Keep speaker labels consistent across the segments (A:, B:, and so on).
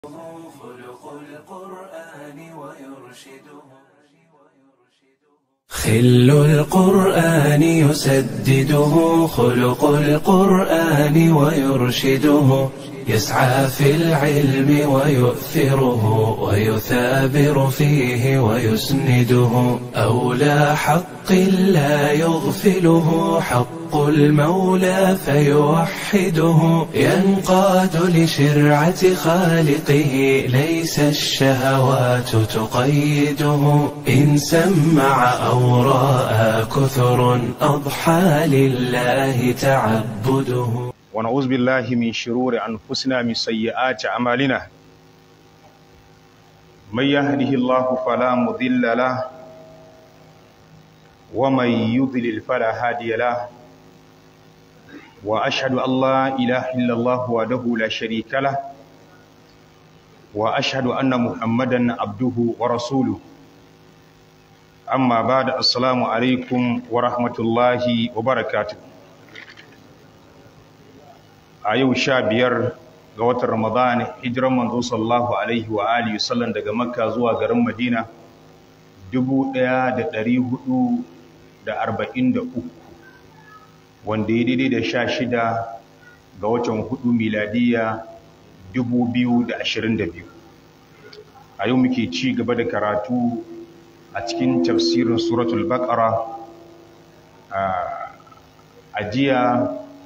A: خلق القرآن ويرشده
B: خل القرآن يسدده خلق القرآن ويرشده يسعى في العلم ويؤثره ويثابر فيه ويسنده أولى حق لا يغفله حق المولى فيوحده ينقاد لشرعة خالقه ليس الشهوات تقيده إن سمع أو رأى كثر أضحى لله تعبده
C: ونعوذ بالله من شرور أنفسنا من سيئات أعمالنا من يهده الله فلا مضل له ومن يضلل فلا هادي له وأشهد أن لا إله إلا الله وحده لا شريك له وأشهد أن محمدا عبده ورسوله أما بعد السلام عليكم ورحمة الله وبركاته a yau sha biyar ga watan Ramadan hijiran manzo sallallahu alaihi wa alihi sallam daga Makka zuwa garin Madina 1443 wanda ya daidai da sha shida ga watan hudu miladiya 2022 a yau muke ci gaba da karatu a cikin tafsirin suratul baqara a jiya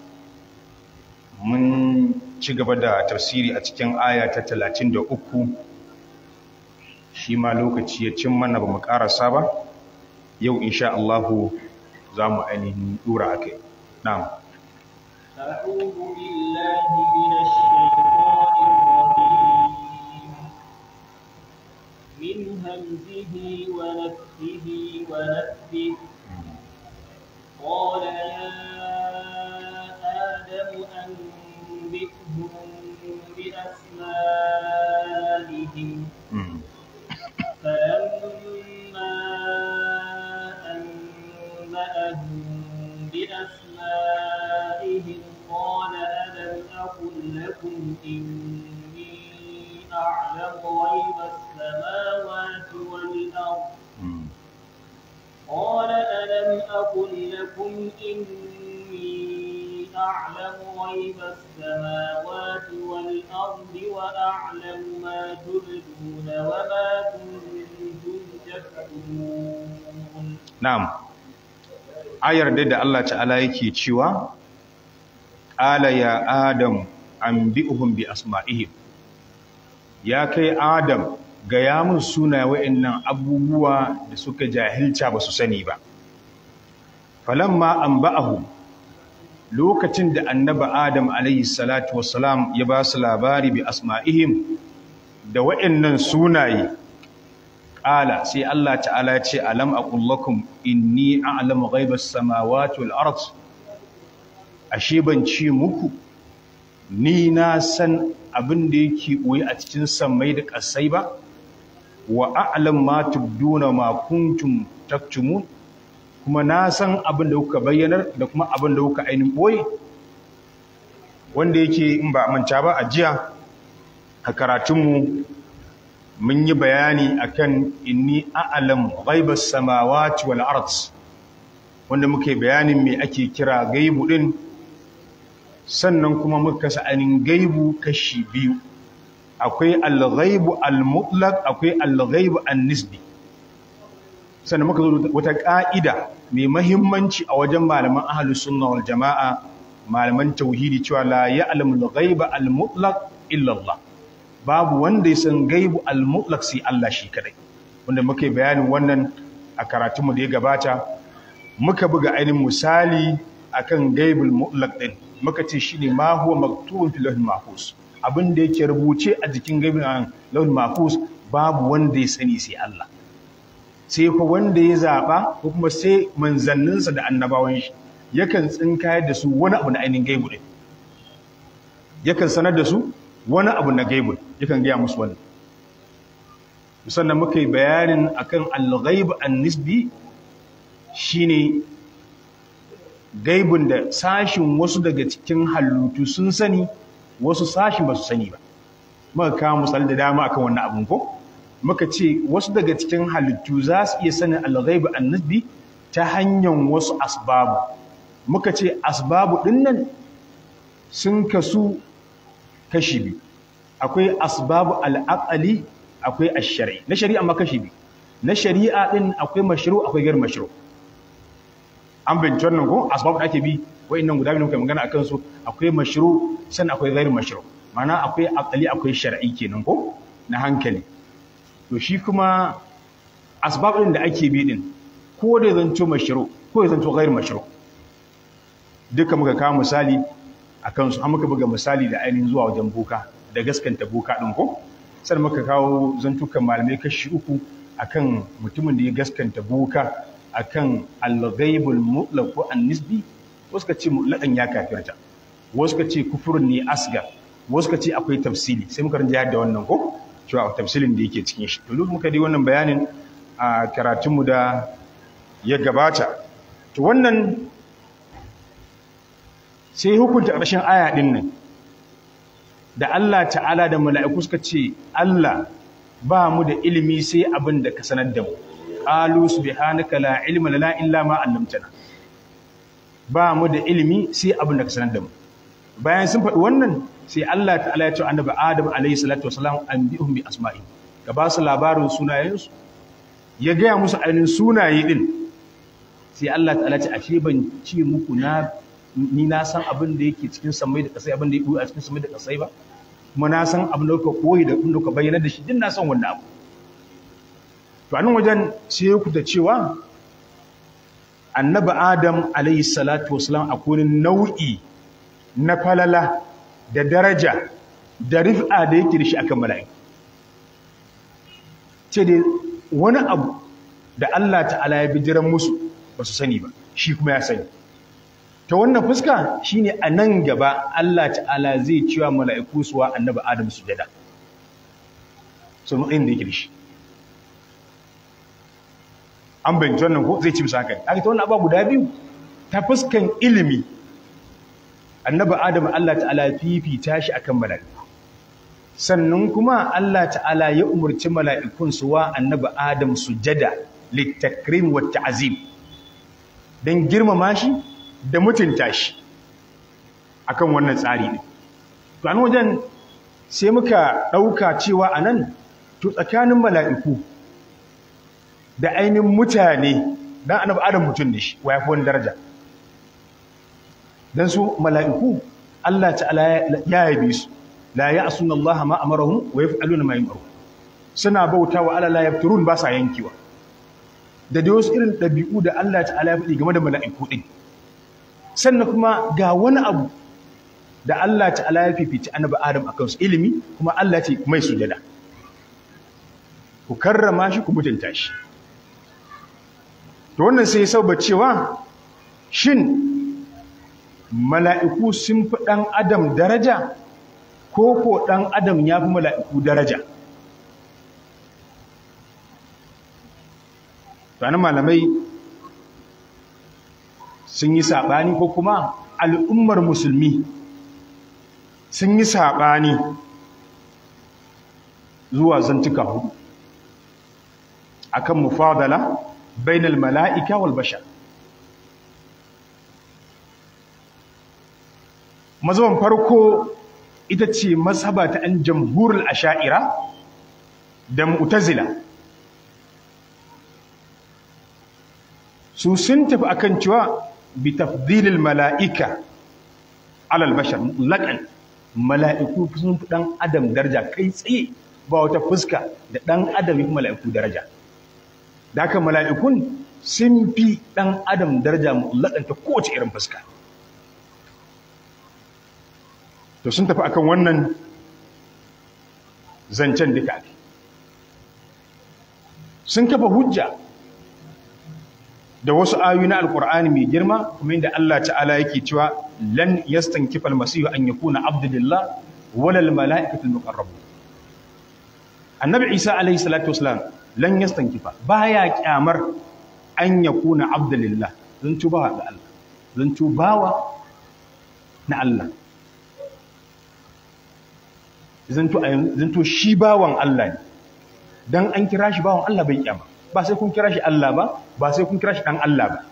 C: mun ci gaba da tafsiri a cikin aya ta talatin da uku shi ma lokaci ya cin mana ba mu karasa ba yau insha Allahu za mu ainihin dura a kai na'am
D: أعوذ بالله من الشيطان الرجيم من همزه ونفسه ونفسه قال يا آدم أنبئهم بأسمائهم فلما أنبأهم بأسمائهم قال ألم أقل لكم إني أعلم غيب السماوات والأرض قال ألم أقل لكم إني أعلم غيب السماوات والأرض وأعلم ما تبدون وما كنتم تكتمون
C: na'am ayar da da Allah ta'ala yake cewa ala ya adam anbi'uhum bi asma'ihim ya kai adam ga yamun suna wa'annan abubuwa da suka jahilta ba su sani ba falamma anba'ahum lokacin da annaba adam alayhi salatu wassalam ya ba su labari bi asma'ihim da wa'annan sunaye ƙala sai Allah ta'ala ya ce alam aqul lakum inni a'lamu ghaibas samawati wal ard ashe ban ce muku ni na san abin da yake koyi a cikin sammai da ƙasai ba wa a'lam ma tubduna ma kuntum taktumun kuma na san abin da kuka bayyanar da kuma abin da kuka ainihin boye wanda yake in ba manta ba a jiya a karatunmu mun yi bayani akan inni a'lam ghaibas samawati wal ard wanda muke bayanin me ake kira gaibu din sannan kuma muka kasa ainihin gaibu kashi biyu akwai al-ghaibu al-mutlaq akwai al-ghaibu an-nisbi sannan muka zo wata ka'ida mai mahimmanci a wajen malaman ahlus sunna wal jama'a malaman tauhidi cewa la ya'lamu al-ghaiba al-mutlaq illa Allah babu wanda ya san gaibu al-mutlaq sai Allah shi kadai wanda muke bayanin wannan a karatunmu da ya gabata muka buga ainihin misali akan gaibul mutlaq din muka ce shine ma huwa maktubun fil lawhil mahfuz abin da yake rubuce a jikin gaibul lawhil mahfuz babu wanda ya sani sai Allah sai fa wanda ya zaba ko kuma sai manzanninsa da annabawan shi yakan tsinkayar da su wani abu na ainihin gaibu din yakan sanar da su wani abu na gaibu yakan gaya musu wani sannan muka yi bayanin akan al-ghaib an-nisbi shine gaibun da sashin wasu daga cikin halittu sun sani wasu sashin ba su sani ba muka kawo misali da dama akan wannan abun ko muka ce wasu daga cikin halittu za su iya sanin al-ghaibu an-nisbi ta hanyar wasu asbabu muka ce asbabu din nan sun kasu kashi biyu akwai asbabu al-aqli akwai ash-shar'i na shari'a ma kashi biyu na shari'a din akwai mashru akwai gar mashru an bincin wannan ko asbabu da ake bi wa'annan guda biyu muka magana akan su akwai mashru san akwai ghair mashru ma'ana akwai aqli akwai shar'i kenan ko na hankali to shi kuma asbab din da ake bi din ko da zanto mashru ko da zanto ghair mashru duka muka kawo misali akan su an muka buga misali da ainihin zuwa wajen boka da gaskanta boka din ko sai muka kawo zantukan malamai kashi uku akan mutumin da ya gaskanta boka akan al-ghaibul mutlaq ko an-nisbi wasu ka ce mutlaqan ya kafirta wasu ka ce kufurun ne asgar wasu ka ce akwai tafsili sai muka rinja da wannan ko cewa tafsilin da yake cikin shi to duk muka di wannan bayanin a karatunmu da ya gabata to wannan sai hukunta ƙarshen aya ɗin nan da Allah ta'ala da mala'iku suka ce Allah ba mu da ilimi sai abin da ka sanar da mu qalu subhanaka la ilma lana illa ma 'allamtana ba mu da ilimi sai abin da ka sanar da mu bayan sun faɗi wannan sai Allah ta'ala ya ce annabi Adam alayhi salatu wasalam anbihum bi asma'i ka ba su labarin sunayensu ya gaya musu ainihin sunaye din sai Allah ta'ala ce ashe ban ce muku na ni na san abin da yake cikin samai da kasai abin da yake a cikin samai da kasai ba kuma na san abin da kuka koyi da abin da kuka bayyana da shi din na san wannan abu to anan wajen sai ku da cewa annabi Adam alayhi salatu wasalam akwai nau'i na falala da daraja da rif'a da yake da shi akan mala'iku ce dai wani abu da Allah ta'ala ya bijiran musu ba su sani ba shi kuma ya sani ta wannan fuska shine a nan gaba Allah ta'ala zai cewa mala'iku suwa annabi Adam sujada sun matsayin da yake da shi an bayyana wannan ko zai ci musu haka aka ta wannan abuwa guda biyu ta fuskan ilimi annabi adam Allah ta'ala fifita shi akan mala'iku sannan kuma Allah ta'ala ya umurci mala'ikun su wa annabi adam sujada litakrim wa ta'zim dan girmama shi da mutunta shi akan wannan tsari ne to an wajen sai muka dauka cewa anan to tsakanin mala'iku da ainihin mutane dan annabi adam mutun ne shi wa yafi wani daraja dan su mala'iku Allah ta'ala ya yabe su la ya'suna Allah ma amarahum wa yaf'aluna ma yu'maru suna bautawa ala la yafturun ba sa yankewa da dai wasu irin dabi'u da Allah ta'ala ya faɗi game da mala'iku din sannan kuma ga wani abu da Allah ta'ala ya fifici annabi Adam akan su ilimi kuma Allah ce mai sujada ku karrama shi ku mutunta shi to wannan sai ya sauba cewa shin mala'iku sun fi ɗan adam daraja ko ko ɗan adam ya fi mala'iku daraja Sani malamai sun yi saɓani ko kuma al'ummar musulmi sun yi saɓani zuwa zantuka hudu akan mufadala bainal mala'ika wal bashar mazaban farko ita ce mazhaba ta an jamhurul asha'ira da mu'tazila su sun tafi akan cewa bi tafdilil mala'ika alal bashar mutlaqan mala'iku sun fi dan adam daraja kai tsaye ba wata fuska da dan adam yafi mala'iku daraja da haka mala'ikun sun fi dan adam daraja mutlaqan ta kowace irin fuska to sun tafi akan wannan zancen duka sun kafa hujja da wasu ayoyi na alkur'ani mai girma kuma inda Allah ta'ala yake cewa lan yastankifa almasihu an yakuna abdulillah wala almalaikatul muqarrabun annabi isa alayhi salatu wasalam lan yastankifa baya kyamar an yakuna abdulillah zan tuba ga Allah zan tubawa na Allah zanto a zanto shi bawan Allah ne dan an kira shi bawan Allah bai kyama ba sai kun kira shi Allah ba ba sai kun kira shi dan Allah ba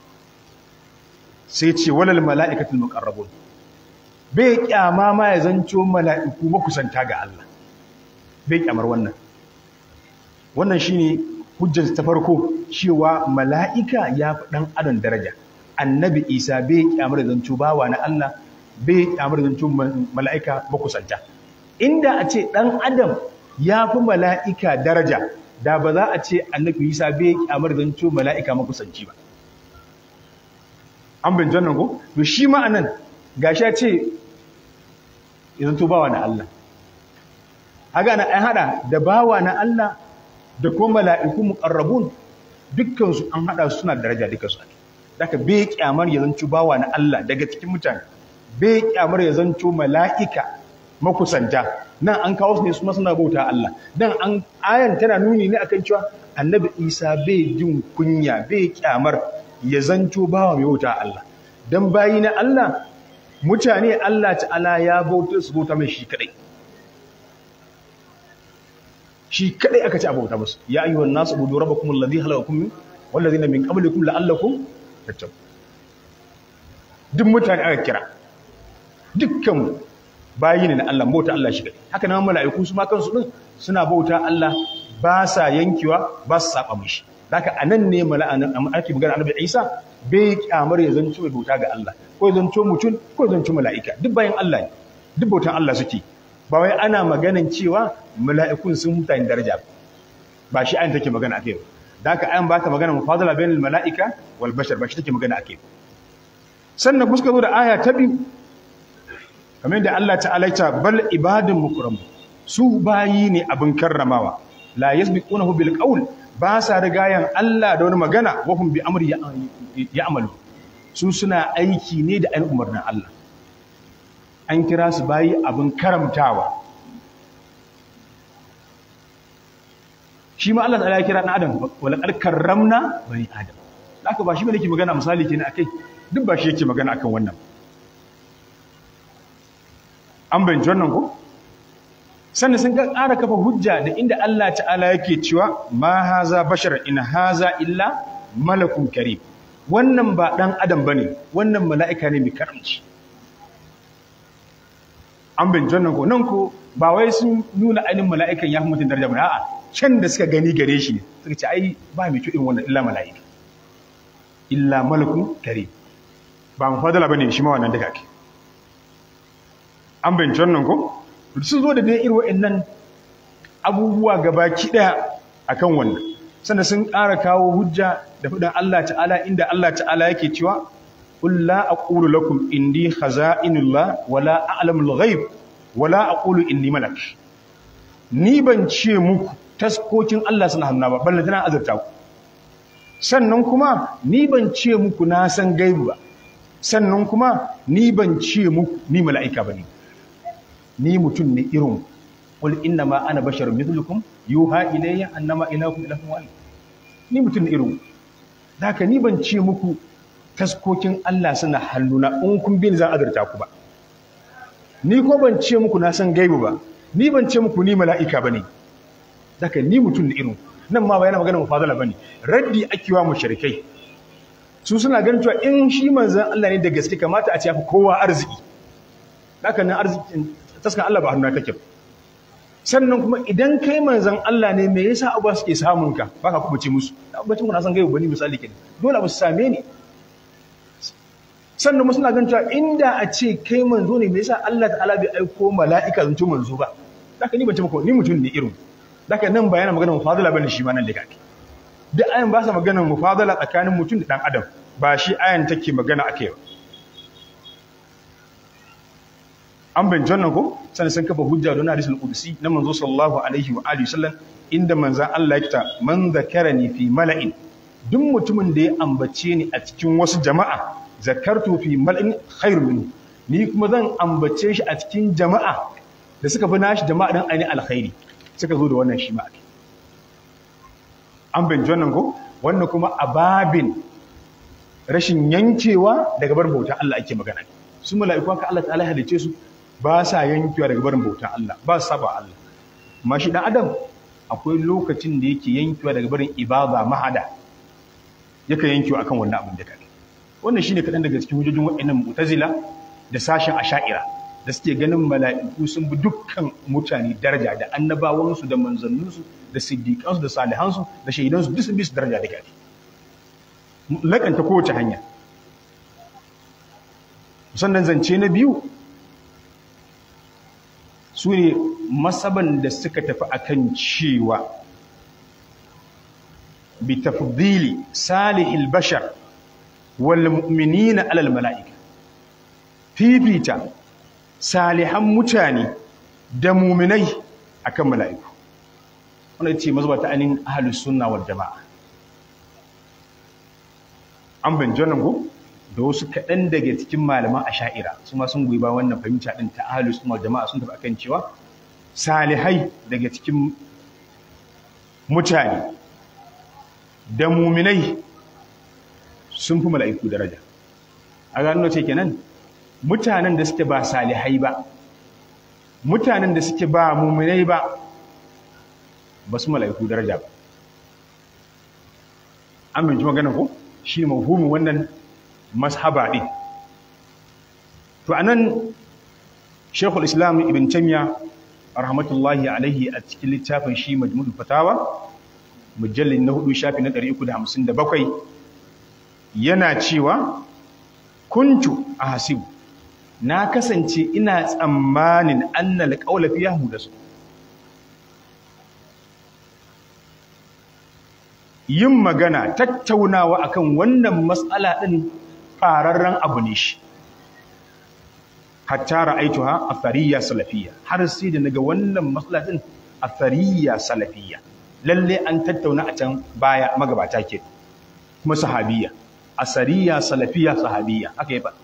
C: sai ce walal mala'ikatul muqarrabun bai kyama ma ya zanto mala'iku makusanta ga Allah bai kyamar wannan wannan shine hujjar ta farko cewa mala'ika ya fi dan adam daraja annabi Isa bai kyamar da zanto bawa na Allah bai kyamar da zanto mala'ika makusanta inda a ce dan adam ya fi mala'ika daraja da ba za a ce annabi Isa bai kyamar da zanto mala'ika makusanci ba an bin jannan ko to shi ma anan gashi ya ce idan to bawa na Allah haga na an hada da bawa na Allah da kuma mala'iku muqarrabun dukkan su an hada su suna daraja dukkan su daga bai kyamar ya zanto bawa na Allah daga cikin mutane bai kyamar ya zanto mala'ika makusanta nan an kawo su ne su suna bauta Allah dan an ayan tana nuni ne akan cewa annabi Isa bai jin kunya bai kyamar ya zanto bawa mai bauta Allah dan bayi na Allah mutane Allah ta'ala ya bauta su bauta mai shi kadai shi kadai aka ci a bauta musu ya ayyuhan nasu budu rabbakum alladhi halaqakum min walladhina min qablikum la'allakum tattaqun duk mutane aka kira dukkan bayi ne na Allah bauta Allah shi kadai haka nan mala'iku su ma kansu din suna bauta Allah ba sa yankewa ba su saba mishi haka anan ne mala'an ake magana annabi Isa bai kyamar ya zanto mai bauta ga Allah ko ya zanto mutum ko ya zanto mala'ika duk bayan Allah ne duk bautan Allah suke ba wai ana maganan cewa mala'ikun sun mutane daraja ba shi ayin take magana akai da haka ayin ba ta magana mufadala bainal mala'ika wal bashar ba shi take magana akai sannan kuma suka zo da aya ta biyu kamar da Allah ta'ala ya bal ibadun mukram su bayi ne abin karramawa la yasbiqunahu bil qawl ba sa rigayen Allah da wani magana wahum bi amri ya'malu su suna aiki ne da ayin umarnin Allah an kira su bayi abin karamtawa shi ma Allah ta'ala ya kira ɗan adam wala qad karramna bani adam haka ba shi bane yake magana misali kenan akai duk ba shi yake magana akan wannan an bayyana wannan ko sannan sun ga ƙara kafa hujja da inda Allah ta'ala yake cewa ma haza bashar in haza illa malakun karim wannan ba dan adam bane wannan mala'ika ne mai karamci an bin jannan ko nan ko ba wai sun nuna ainihin mala'ikan ya fi mutum daraja ba a'a can da suka gani gare shi ne suka ce ai ba mai kyau irin wannan illa mala'ika illa malakun karim ba mu fadala bane shi ma wannan daga ake an bin jannan ko sun zo da dai irin wa'annan abubuwa gabaki daya akan wannan sannan sun ƙara kawo hujja da faɗin Allah ta'ala inda Allah ta'ala yake cewa qul la aqulu lakum indi khaza'inullah wala a'lamul ghaib wala aqulu inni malak ni ban ce muku taskokin Allah suna hannu ba balle tana azurta ku sannan kuma ni ban ce muku na san gaibu ba sannan kuma ni ban ce muku ni mala'ika bane ni mutum ne irin qul inna ma ana basharun mithlukum yuha ilayya annama ilahukum ilahun wahid ni mutum ne irin haka ni ban ce muku taskokin Allah suna hannuna in kun bin zan azurta ku ba ni ko ban ce muku na san gaibu ba ni ban ce muku ni mala'ika bane haka ni mutum ne irin nan ma ba yana magana mufadala bane raddi akiwa mushrikai su suna ganin cewa in shi manzon Allah ne da gaske kamata a ce ya fi kowa arziki haka nan arzikin taskan Allah ba hannu kake sannan kuma idan kai manzan Allah ne me yasa abuwa suke samun ka baka kuma ce musu abubuwan kuna san gaibu bani misali kenan dole ba su same ni sannan musu na gan cewa inda a ce kai manzo ne me yasa Allah ta'ala bai aiko mala'ika zan manzo ba haka ni ban ce maka ni mutum ne irin haka nan ba yana magana mufadala bane shi ma nan da kake duk ayan ba sa magana mufadala tsakanin mutum da dan adam ba shi ayan take magana akai ba an bin jannan ko sannan sun kafa hujja don hadisul qudsi na manzo sallallahu alaihi wa alihi sallam inda manzon Allah ya kita man zakarani fi mala'in duk mutumin da ya ambace ni a cikin wasu jama'a zakartu fi mala'in khairun minhu ni kuma zan ambace shi a cikin jama'a da suka fi nashi jama'a dan aini alkhairi suka zo da wannan shi ma an bin jannan ko wannan kuma ababin rashin yankewa daga bar bauta Allah ake magana su mala'iku haka Allah ta'ala halice su ba sa yankewa daga barin bautan Allah ba su saba Allah amma shi dan adam akwai lokacin da yake yankewa daga barin ibada mahada yake yankewa akan wannan abin da kai wannan shine kadan daga cikin hujjojin wa'annan mu'tazila da sashen asha'ira da suke ganin mala'iku sun bi dukkan mutane daraja da annabawansu da manzanninsu da siddiƙansu da salihansu da shaidansu duk sun bi su daraja da kai lakanta kowace hanya sannan zance na biyu su ne masaban da suka tafi akan cewa bi tafdili salihil bashar wal mu'minina alal mala'ika fifita salihan mutane da muminai akan mala'iku wannan ce mazaba ta ainihin ahlus sunna wal jama'a an bin janan go da wasu kaɗan daga cikin malaman asha'ira su ma sun goyi ba wannan fahimta ɗin ta ahalus sunna jama'a sun tafi akan cewa salihai daga cikin mutane da muminai sun fi mala'iku daraja a gano ce kenan mutanen da suke ba salihai ba mutanen da suke ba muminai ba ba su mala'iku daraja ba an binci magana ko shi ne mafhumin wannan mashaba ɗin to anan shekul islam ibn tamiya rahmatullahi alaihi a cikin littafin shi majmul fatawa mujallin na hudu shafi na 357 yana cewa kuntu a hasibu na kasance ina tsammanin annal qawla fi yahudasu yin magana tattaunawa akan wannan matsala din fararren abu ne shi hatta ra'aituha athariya salafiyya har sai da naga wannan matsala din athariya salafiyya lalle an tattauna a can baya magabata ke kuma sahabiyya asariya salafiyya sahabiyya haka yaba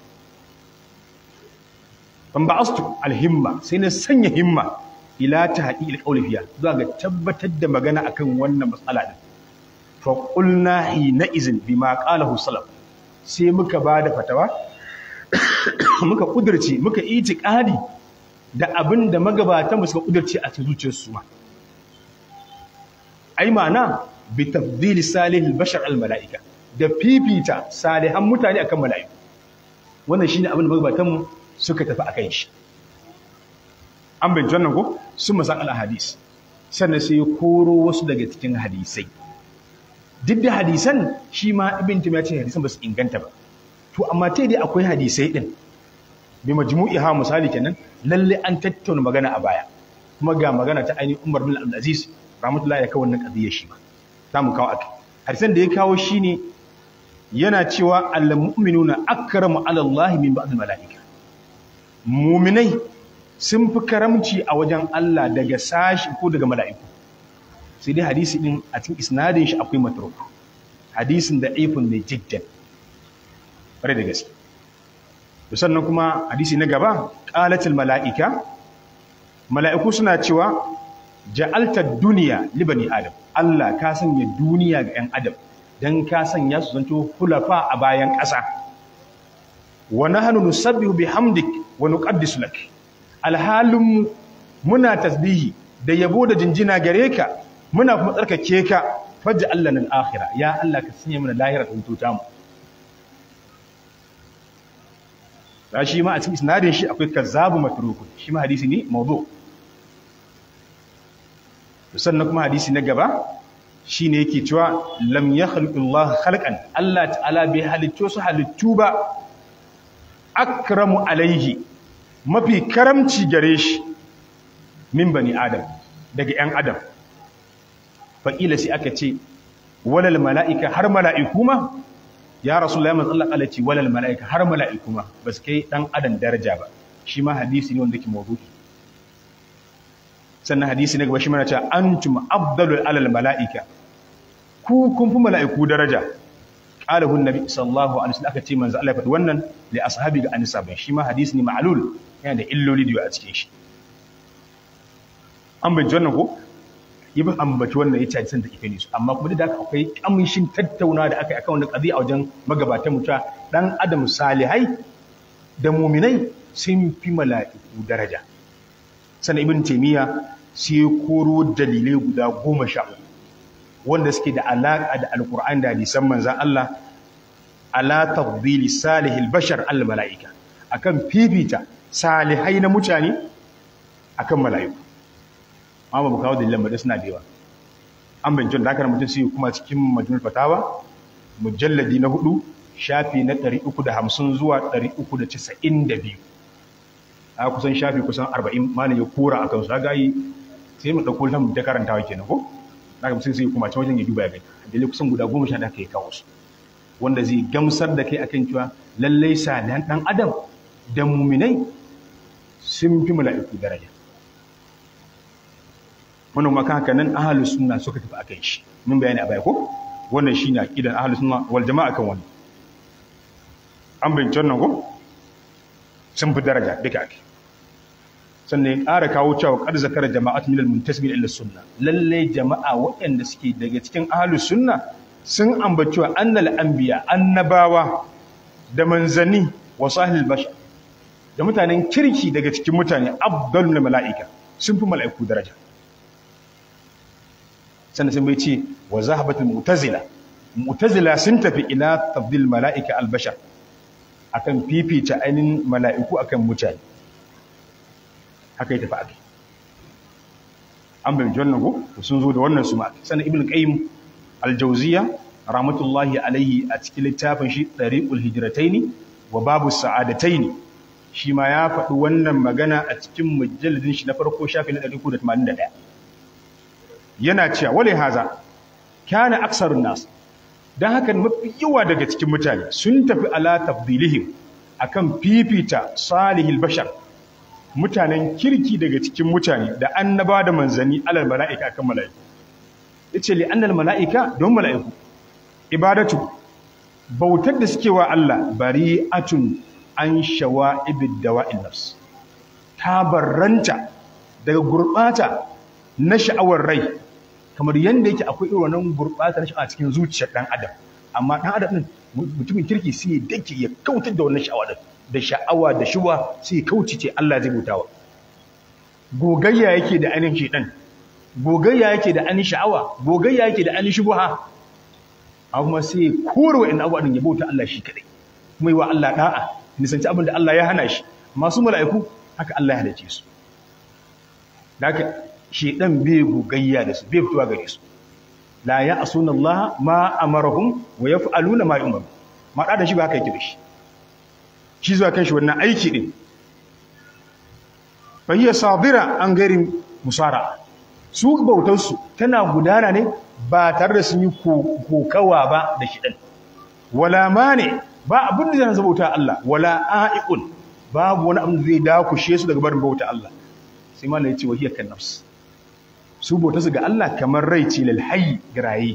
C: ban ba'astu alhimma sai na sanya himma ila tahqiqil qawli fiya zuwa ga tabbatar da magana akan wannan matsala din fa qulna hina izin bima qalahu salaf sai muka bada fatawa muka kudurce muka itiqadi da abin da magabatan suka kudurce a cikin zuciyarsu ma ai ma'ana bi tafdili salihil bashar al mala'ika da fifita salihan mutane akan mala'iku wannan shine abin da magabatan suka tafi akan shi an bin jannan ko sun masan al hadis sannan sai koro wasu daga cikin hadisai duk da hadisan shi ma ibn tim ya ce hadisan ba su inganta ba to amma tai dai akwai hadisai din bi majmu'iha misali kenan lalle an tattauna magana a baya kuma ga magana ta ainihin Umar bin Abdul Aziz rahmatullahi ya kawo wannan qadiyar shi ba za mu kawo akai hadisan da ya kawo shine yana cewa al-mu'minuna akramu 'ala Allah min ba'd al-mala'ika mu'minai sun fi karamci a wajen Allah daga sashi ko daga mala'iku sai dai hadisi din a cikin isnadin shi akwai matruk hadisin da ifun ne jiddan bare da gaske sannan kuma hadisi na gaba qalatul mala'ika mala'iku suna cewa ja'alta duniya li bani adam Allah ka sanya duniya ga 'yan adam dan ka sanya su zanto hulafa a bayan ƙasa wa nahnu nusabbihu bihamdik wa nuqaddisu lak alhalum muna tasbihi da yabo da jinjina gare ka muna kuma tsarkake ka fajja Allah nan akhira ya Allah ka sanya mana lahira ta hututa mu da shi ma a cikin isnadin shi akwai kazzabu matruku shi ma hadisi ne mawdu sannan kuma hadisi na gaba shine yake cewa lam yakhluqullahu khalqan Allah ta'ala bai halitto su halittu ba akramu alaihi mafi karamci gare shi min bani adam daga 'yan adam faƙila sai aka ce walal mala'ika har mala'iku ma ya rasu lai matsallar alaci walal mala'ika har mala'iku ma ba su kai ɗan adam daraja ba shi ma hadisi ne wanda ke mawuki sannan hadisi na gaba shi mana cewa an tuma abdalul alal mala'ika ku kun fi mala'iku daraja ƙalahun nabi sallallahu alaihi wasallam aka ce manzo Allah ya faɗi wannan li ashabi ga anisa bai shi ma hadisi ne ma'lul yana da illoli da yawa a cikin shi an bai wannan ko ibn ambaci wannan yace hadisan da ife ne su amma kuma da haka akwai kamshin tattauna da aka yi akan wannan qadi a wajen magabatan mutuwa dan adam salihai da mu'minai sun fi mala'iku daraja sannan ibn taymiya sai koro dalilai guda goma sha uku wanda suke da alaƙa da alƙur'an da hadisan manzan Allah ala tafdili salihil bashar al mala'ika akan fifita salihai na mutane akan mala'iku amma ba kawo dalilan ba suna da yawa an bincin da haka mutum sai kuma cikin majmul fatawa mujalladi na hudu shafi na 350 zuwa 392 a kusan shafi kusan 40 malam ya kora akan su ga yi sai mu dauko ta mu ta karantawa kenan ko daga mutum sai kuma can wajen ya duba ya gani dalilai kusan guda goma sha da aka yi kawo su wanda zai gamsar da kai akan cewa lallai salihan dan adam da muminai sun fi mala'iku daraja wannan maka haka nan ahlus sunna suka tafi akan shi mun bayani a baya ko wannan shine aqidan ahlus sunna wal jama'a kan wannan an bayyana wannan ko sun fi daraja duka ake sannan ya ƙara kawo cewa ƙar zakar jama'at min al-muntasibin ila sunna lalle jama'a waɗanda suke daga cikin ahlus sunna sun ambaci wa annal anbiya annabawa da manzanni wa sahil bashar da mutanen kirki daga cikin mutane afdalul mala'ika sun fi mala'iku daraja sannan sun bai ce wa zahabatul mu'tazila mu'tazila sun tafi ila tafdil mala'ika al-bashar akan fifita ainin mala'iku akan mutane haka ya tafi ake an bai wannan ko sun zo da wannan su ma sannan ibn qayyim al-jawziya rahmatullahi alaihi a cikin littafin shi tariqul hijrataini wa babu sa'adataini shi ma ya faɗi wannan magana a cikin mujalladin shi na farko shafi na 381 yana cewa wale haza kana aksarun nas dan haka mafi yawa daga cikin mutane sun tafi ala tafdilihim akan fifita salihil bashar mutanen kirki daga cikin mutane da annaba da manzanni alal mala'ika akan mala'iku yace li annal mala'ika don mala'iku ibadatu bautar da suke wa Allah bari'atun an shawa'ibid dawa'in nafs ta barranta daga gurbata na sha'awar rai kamar yanda yake akwai irin wannan gurbata na sha'awa cikin zuciyar dan adam amma dan adam din mutumin kirki sai ya dake ya kautar da wannan sha'awa din da sha'awa da shuwa sai kauce ce Allah zai mutawa gogayya yake da ainihin shedan gogayya yake da ainihin sha'awa gogayya yake da ainihin shubha amma sai kore wa'in abuwa din ya bauta Allah shi kadai kuma yi wa Allah da'a nisanci abin da Allah ya hana shi masu mala'iku haka Allah ya hadace su da haka shedan bai gogayya da su bai fitowa gare su la ya asuna Allah ma amarahum wa yaf'aluna ma yu'maru ma da shi ba haka yake da shi shi zuwa kan shi wannan aiki din fahiyar sabira an gari musara su bautarsu tana gudana ne ba tare da sun yi kokawa ba da shiɗan wala ma ne ba abin da zai bauta Allah wala a'i'un babu wani abin da zai dakushe su daga barin bauta Allah sai malai ce wahiyar kan nafs su bautarsu ga Allah kamar rai ce lalhayi giraye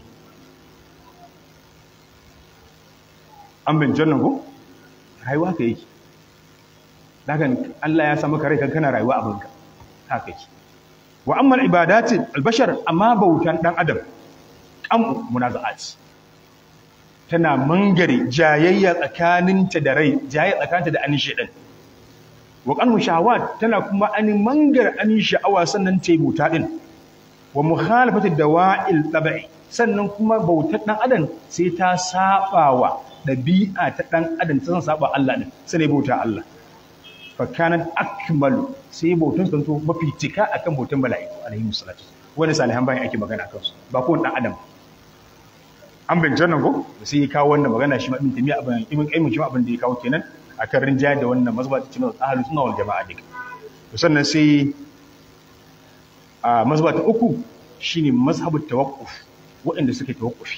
C: an bin jannan ko rayuwa ka yake daga Allah ya samu kare kana rayuwa abinka haka yake wa amma ibadati albashar amma bautan dan adam qamu munaza'at tana mangare jayayya tsakaninta da rai jayayya tsakaninta da anin shedan wa qanu shahawat tana kuma anin mangare anin sha'awa sannan tayi bauta din wa mukhalafati dawa'il tab'i sannan kuma bautar dan adam sai ta sabawa ɗabi'a ta ɗan adam ta san saba Allah ne sai ne bauta Allah fa kanat akmalu sai bautan sun to mafi cika akan bautan mala'iku alaihi salatu wani salihan bayan ake magana kansu ba ko ɗan adam an bin jannan ko sai ya kawo wannan magana shi ma ibn tamiya abin ibn qayyim shi ma abin da ya kawo kenan akan rinjaya da wannan mazhaba ta cikin ahlus sunna wal jama'a dik sannan sai a mazhaba ta uku shine mazhabut tawaqquf waɗanda suke tawaqqufi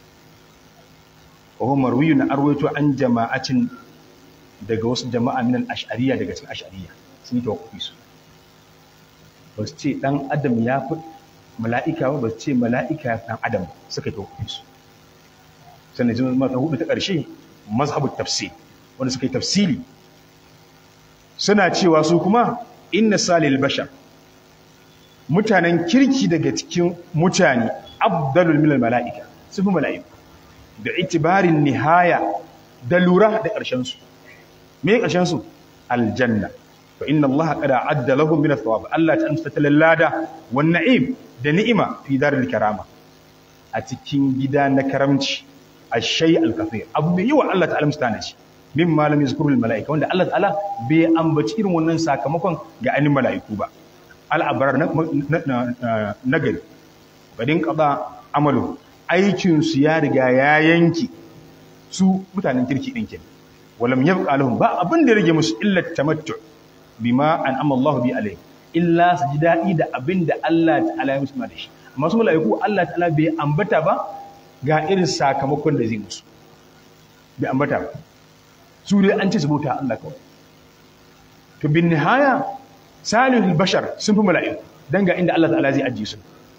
C: وهو مروي أرويت عن جماعة daga wasu jama'a min al-ash'ariyya daga cikin ash'ariyya sun yi tawakkufi su ba su ce dan adam ya fi mala'ika ba su ce mala'ika dan adam suka yi tawakkufi su sannan jin mata hudu ta ƙarshe mazhabut tafsir wanda suka yi tafsiri suna cewa su kuma inna salil bashar mutanen kirki daga cikin mutane abdalul minal mala'ika sun fi mala'iku da itibarin nihaya da lura da ƙarshensu me ƙarshensu aljanna fa inna Allah qad adda lahum min athawab Allah ta amsa lada wan na'im da ni'ima fi daril karama a cikin gida na karamci ashay al-kathir abu mai yawa Allah ta'ala mustana shi min malam yazkurul malaika wanda Allah ta'ala bai ambaci irin wannan sakamakon ga anin mala'iku ba al-abrar na gari badin qada amalu aikin su ya riga ya yanki su mutanen kirki din kenan walam yabqa lahum ba abin da rage musu illa tamattu bima an'ama Allah bi alayhi illa su ji dadi da abin da Allah ta'ala ya musu da shi amma su mala'iku Allah ta'ala bai ambata ba ga irin sakamakon da zai musu bai ambata ba su dai an ce su bauta Allah kawai to bin nihaya salihul bashar sun fi mala'iku dan ga inda Allah ta'ala zai ajiye su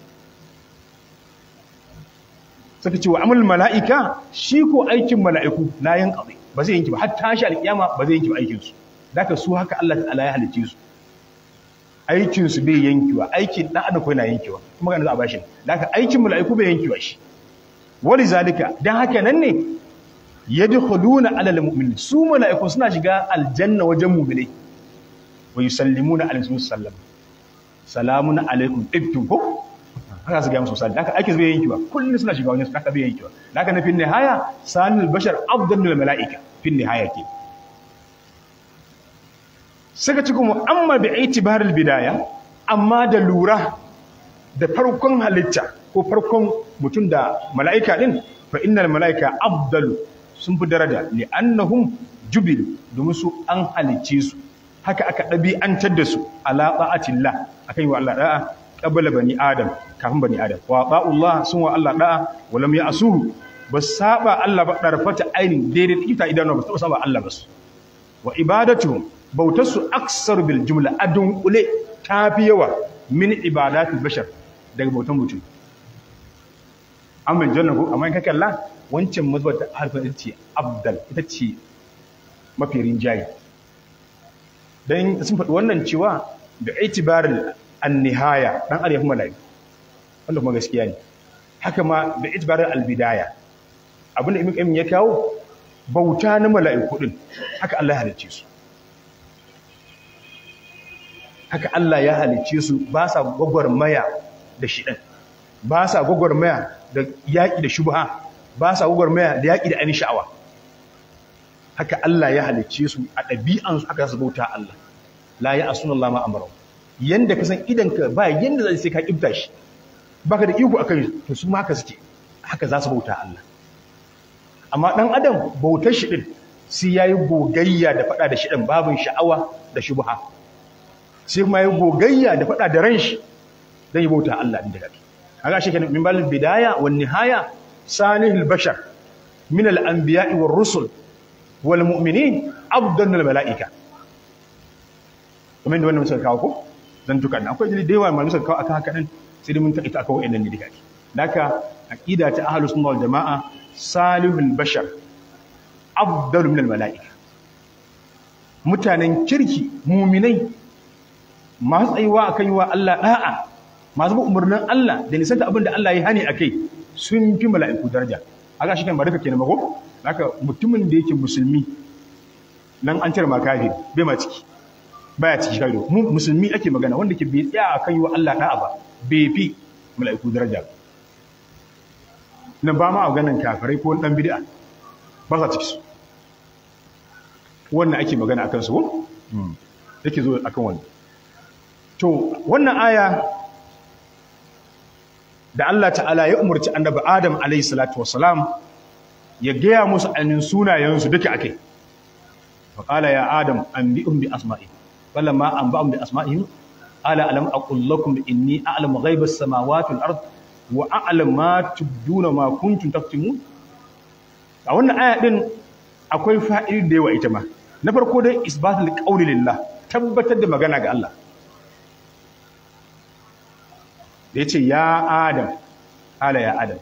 C: suka ce wa amal mala'ika shi ko aikin mala'iku la yanqadi ba zai yanki ba har tashi alkiyama ba zai yanki ba aikin su daga su haka Allah ta'ala ya halice su aikin su bai yankiwa aikin dan adam ko yana yankiwa kuma ga za a bashi daga aikin mala'iku bai yankiwa shi wali zalika dan haka nan ne yadkhuluna ala almu'minin su mala'iku suna shiga aljanna wajen mu'minai wa yusallimuna alaihi sallam salamun alaikum ibtum ko haka su ga musu sallai haka ake zai yanki ba kullum suna shiga wani haka bai yanki ba haka na fin nihaya sanil bashar afdalul malaika fin nihaya ke saka ci kuma amma bi itibaril bidaya amma da lura da farkon halitta ko farkon mutum da mala'ika din fa innal malaika afdalu sun fi daraja li annahum jubilu domin su an halicce su haka aka ɗabi'antar da su ala ba'atillah akan yi wa Allah da'a qabla bani adam kafin bani adam wa ba'ullah sun wa Allah da'a wa lam ya'suhu bas saba Allah ba darfata ainin daidai ita idan ba su saba Allah bas wa ibadatuhum bautarsu aksar bil jumla adun kule tafi yawa min ibadatul bashar daga bautan mutum amma janna ko amma in ka kalla wancan mazbar ta harfin ce abdal ita ce mafi rinjaye dan sun faɗi wannan cewa da itibarul annihaya dan arewa malai wanda kuma gaskiya ne haka ma da itibarar albidaya abinda ibn qayyim ya kawo bauta na mala'iku din haka Allah ya halicce su haka Allah ya halicce su ba sa gwagwarmaya da shidan ba sa gwagwarmaya da yaki da shubha ba sa gwagwarmaya da yaki da ainihin sha'awa haka Allah ya halicce su a ɗabi'ansu aka su bauta Allah la ya asunallahu ma amara yanda ka san idanka ba yanda zai sai ka kibta shi baka da iko akan to su ma haka suke haka za su bauta Allah amma dan adam bautar shi din sai yayi gogayya da fada da shi din babin sha'awa da shubha sai kuma yayi gogayya da fada da ran shi dan yi bauta Allah din daga kaga shi kenan min balil bidaya wan nihaya salihul bashar min al anbiya'i war rusul wal mu'minin afdalul malaika kuma inda wannan muka kawo ko dan tukan akwai jini da yawa malamu suka kawo akan haka din sai dai mun taƙaita akan wayannan ne dika daka aqida ta ahlus sunna wal jamaa salihul bashar afdalu min al malaika mutanen kirki mu'minai masu tsayuwa akan yi wa Allah da'a masu bin umarnin Allah da nisanta abin da Allah ya hani akai sun fi mala'iku daraja aga shi kan ba duka kenan ba ko haka mutumin da yake musulmi nan an cire makafiri bai ma ciki baya ciki kai mu musulmi ake magana wanda ke bai tsaya akan yi wa Allah da'a ba bai fi mala'iku daraja nan ba ma a ganin kafirai ko dan bid'a ba sa ciki su wannan ake magana akan su yake zo akan wannan to wannan aya da Allah ta'ala ya umarci annabi Adam alayhi salatu wassalam ya gaya musu anin sunayensu duka akai faqala ya adam anbi'um bi asma'i falamma anba'um bi asma'ihim ala alam aqul lakum inni a'lamu ghaiba as-samawati wal ard wa a'lamu ma tubduna ma kuntum taktumun a wannan aya din akwai fa'idi da yawa ita ma na farko dai isbatul qawli lillah tabbatar da magana ga Allah da ya ce ya adam ala ya adam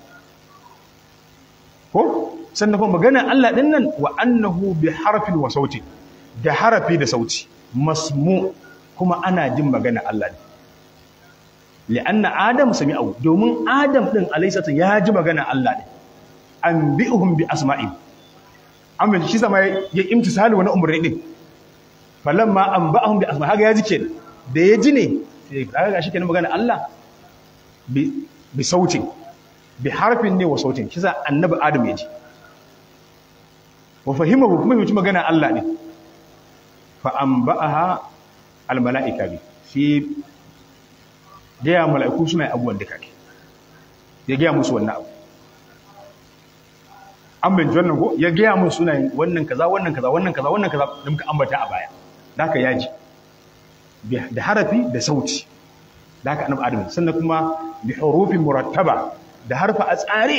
C: ko sannan kuma magana Allah ɗin nan wa annahu bi harfin wa sauti da harafi da sauti masmu kuma ana jin magana Allah ne li'anna adam sami'u domin adam ɗin alaisata ya ji magana Allah ne an bi'uhum bi asma'i amma shi zama ya imtisali wani umarni ɗin falamma anba'ahum bi asma haga ya ji kenan da ya ji ne sai kaga gashi kenan magana Allah bi bi sautin bi harfin ne wa sautin kisa annabi adam ya ji wa fahimahu kuma yi magana Allah ne fa anba'aha al mala'ika bi fi gaya mala'iku suna abubuwan duka ke ya gaya musu wannan abu an bin wannan ko ya gaya musu suna wannan kaza wannan kaza wannan kaza wannan kaza da muka ambata a baya da haka yaji da harafi da sauti da haka annabi adam sannan kuma bi hurufin murattaba da harfa a tsare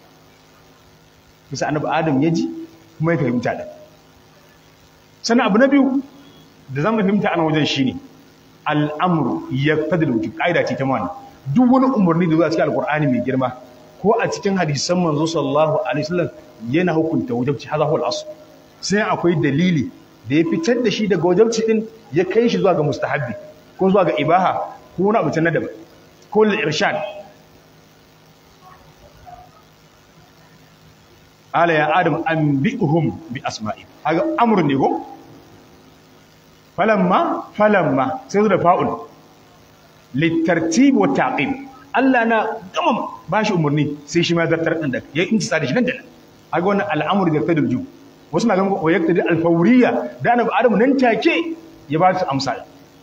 C: bisa annabi adam ya ji kuma ya fahimta da sannan abu na biyu da zan fahimta a wajen shine al'amru ya fadil wujub ƙa'ida ce ta mana duk wani umarni da zuwa cikin alƙur'ani mai girma ko a cikin hadisan manzo sallallahu alaihi wasallam yana hukunta wajibci hadha huwa al-asl sai akwai dalili da ya fitar da shi daga wajibci din ya kai shi zuwa ga mustahabbi ko zuwa ga ibaha ko wani abu na daban ko lil irshad ala ya adam anbi'uhum bi asma'i haga amrun ne ko falamma falamma sai da fa'ul litartib wa taqib Allah na gama bashi umarni sai shi ma zartar din da ya inci da shi nan da nan aga wannan al'amur da tadul ju wasu na ganin wa yaktadi al-fawriya da annabi Adam nan take ya ba su amsa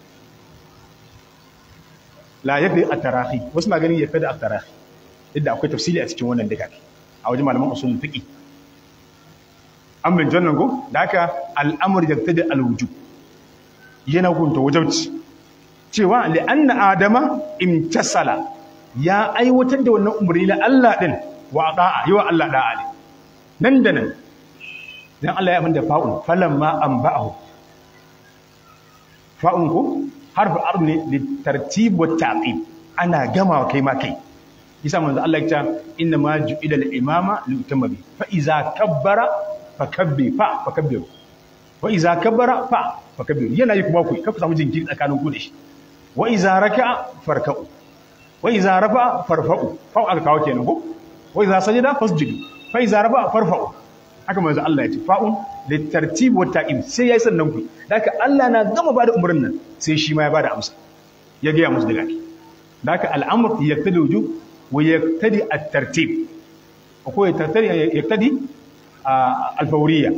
C: la yakdi at-tarahi wasu na ganin yakdi at-tarahi idan akwai tafsiri a cikin wannan duka a wajen malaman usul fiqi an bin jannan go da haka al'amur yaktadi al-wujub yana hukunta wajabci cewa li'anna adama imtasala ya aiwatar da wannan umarni na Allah din wa da'a yawa Allah da'a ne nan da nan dan Allah ya abinda fa'un falamma anba'ahu fa'un ko harfu ard ne li tartib wa ta'qib ana gama kai ma kai yasa manzo Allah ya ce inna ma ju'ila al-imama li utamma bi fa iza kabbara fakabbi fa fakabbiru wa iza kabbara fa fakabbiru yana yi kuma ku kafa samu jinkiri tsakanin ku da shi wa iza raka'a farka'u wa iza rafa'a farfa'u fa aka kawo kenan ko wa iza sajada fasjudu fa iza rafa'a farfa'u haka manzo Allah ya ce fa'un litartib wa ta'im sai yayi sannan ku daka Allah na gama bada umurnin nan sai shi ma ya bada amsa ya ga musu daga daka al'amr yaqtadi wujub wa yaqtadi at-tartib ko yaqtadi yaqtadi al-fawriyya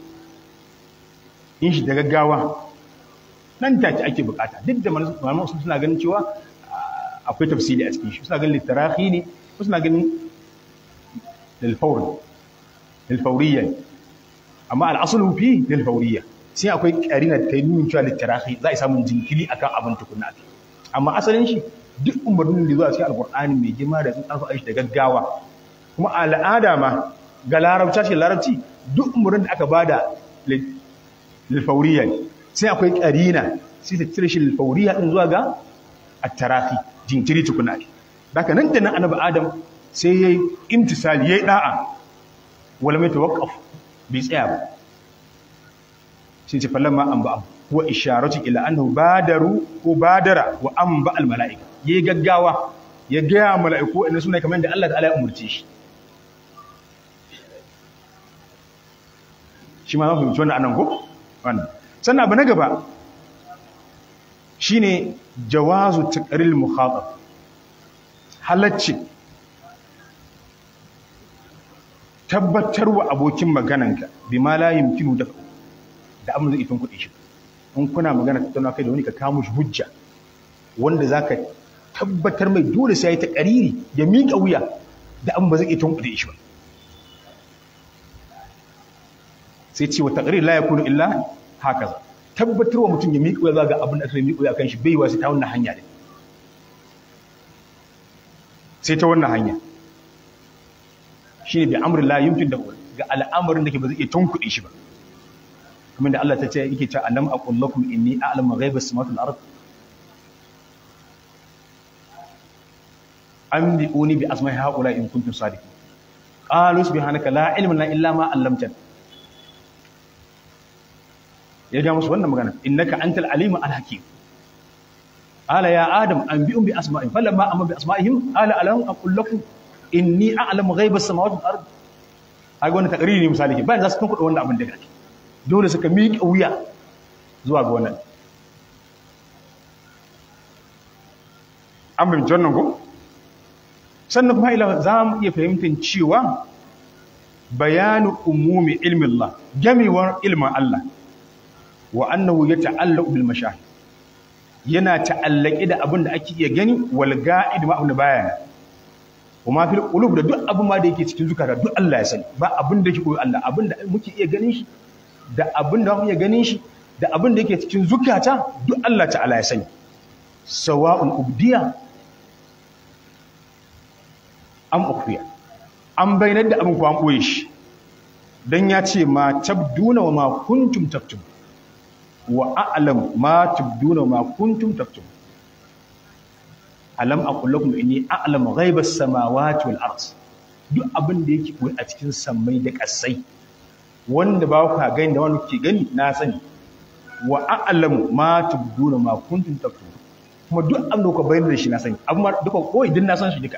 C: in shi da gaggawa nan take ake bukata duk da malaman usul suna ganin cewa akwai tafsiri a cikin shi suna ganin litarahi ne suna ganin lilfawr lilfawriyya amma al'aslu fi lilfawriyya sai akwai karina ta yi nuna cewa litarahi za a samu jinkiri akan abin tukunna ake amma asalin shi duk umarnin da zuwa cikin alqur'ani mai girma da sun tsafa shi da gaggawa kuma al'ada ma ga larabci ce larabci duk umarnin da aka bada lilfawriyya sai akwai karina sai ta cire shi lilfawriyya din zuwa ga at-tarahi jinkiri tukuna ne daga nan da nan annabi adam sai yayi imtisali yayi da'a wala mai tawaqqaf bai tsaya ba sai ce falamma an ba wa isharatu ila annahu badaru ko badara wa an ba al malaika yayi gaggawa ya ga malaiku inda suna kamar da Allah ta'ala ya umurce shi shi ma mun fahimci wannan anan ko wannan sannan abu na gaba shine jawazu taqril mukhatab halacci tabbatarwa abokin magananka bima la yumkinu da da abin zai kuɗi shi in kuna magana tattauna kai da wani ka kawo shi hujja wanda zaka tabbatar mai dole sai ya ta qariri ya miƙa wuya da abin ba zai kuɗi shi ba sai ce wa taqrir la yakunu illa hakaza tabbatarwa mutum ya miƙa wuya ga abin da aka miƙa wuya kan shi bai wasu ta wannan hanya ne sai ta wannan hanya shi ne bi amurin la yumkin da ga al'amarin da ke ba zai iya tunkuɗe shi ba kamar da Allah ta ce yake ce alam aqul lakum inni a'lamu ghaibas samawati wal ard anbi'uni bi asma'i haula in kuntum sadiqin qalu subhanaka la ilma lana illa ma 'allamtana ya ga musu wannan magana innaka antal alim al hakim قال يا آدم أنبئهم بأسمائهم فلما أمر بأسمائهم قال ألم أقول لكم إني أعلم غيب السماوات والأرض هاي wannan takriri ne misali ke bayan za su tunkuɗa wannan abin da kake dole suka miƙa wuya zuwa ga wannan an fahimci wannan ko sannan kuma ila za mu iya fahimtar cewa bayanu umumi ilmin Allah gamewar ilmin Allah wa annahu ya ta'allaqu bil mashahid yana ta'allaki da abin da ake iya gani wal ga'id ma abin baya kuma fil qulub da duk abin ma da yake cikin zukata duk Allah ya sani ba abin da yake koyi Allah abin da muke iya ganin shi da abin da muke iya ganin shi da abin da yake cikin zukata duk Allah ta'ala ya sani sawa'un ubdiya am ukhfiya an bayyana da abin ko an boye shi dan ya ce ma tabduna wa ma kuntum taktum wa a'lam ma tubduna ma kuntum taktum alam aqul lakum inni a'lamu ghaibas samawati wal ard duk abin da yake koyi a cikin sammai da kasai wanda ba ku gani da wanda kuke gani na sani wa a'lamu ma tubduna ma kuntum taktum kuma duk abin da ku bayyana da shi na sani amma duka koyi din na san shi duka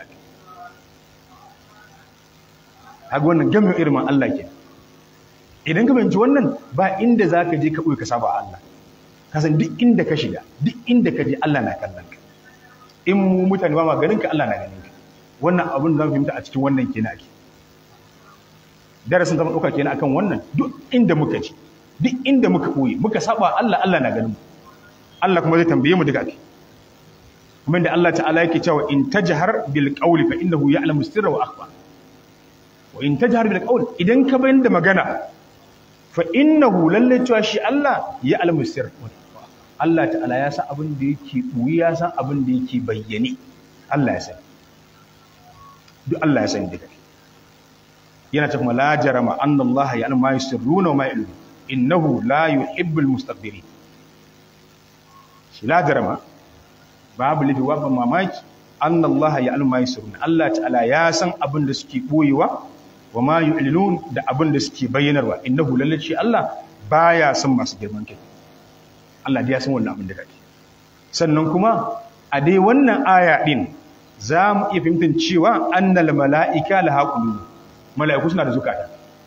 C: kaga wannan gamin irin Allah ke idan ka fahimci wannan ba inda zaka je ka koyi ka saba Allah ka san duk inda ka shiga duk inda ka je Allah na kallon ka in mu mutane ba ma ganin ka Allah na ganin ka wannan abin da zamu fahimta a cikin wannan kenan ake darasin zama dauka kenan akan wannan duk inda muka ci duk inda muka koyi muka saba Allah Allah na ganin mu Allah kuma zai tambaye mu duka ake kuma inda Allah ta'ala yake cewa in tajhar bil qawli fa innahu ya'lamu sirra wa akhfa wa in tajhar bil qawl idan ka bayyana magana fa innahu lalle cewa shi Allah ya'lamu sirra Allah ta'ala ya san abin da yake ɓuyi ya san abin da yake bayyane Allah ya san duk Allah ya san duka yana ta kuma la jarama anna Allah ya ma yusirruna wa ma yu'linu innahu la yuhibbul mustakbirin shi la jarama babu lifi wa mamaki anna Allah ya ma yusirruna Allah ta'ala ya san abin da suke ɓoyewa wa ma yu'linun da abin da suke bayyanarwa innahu lallaci Allah baya son masu girman kai Allah ya san wannan abin da kake sannan kuma a dai wannan aya din za mu iya fahimtar cewa annal mala'ika la haqulu mala'iku suna da zukata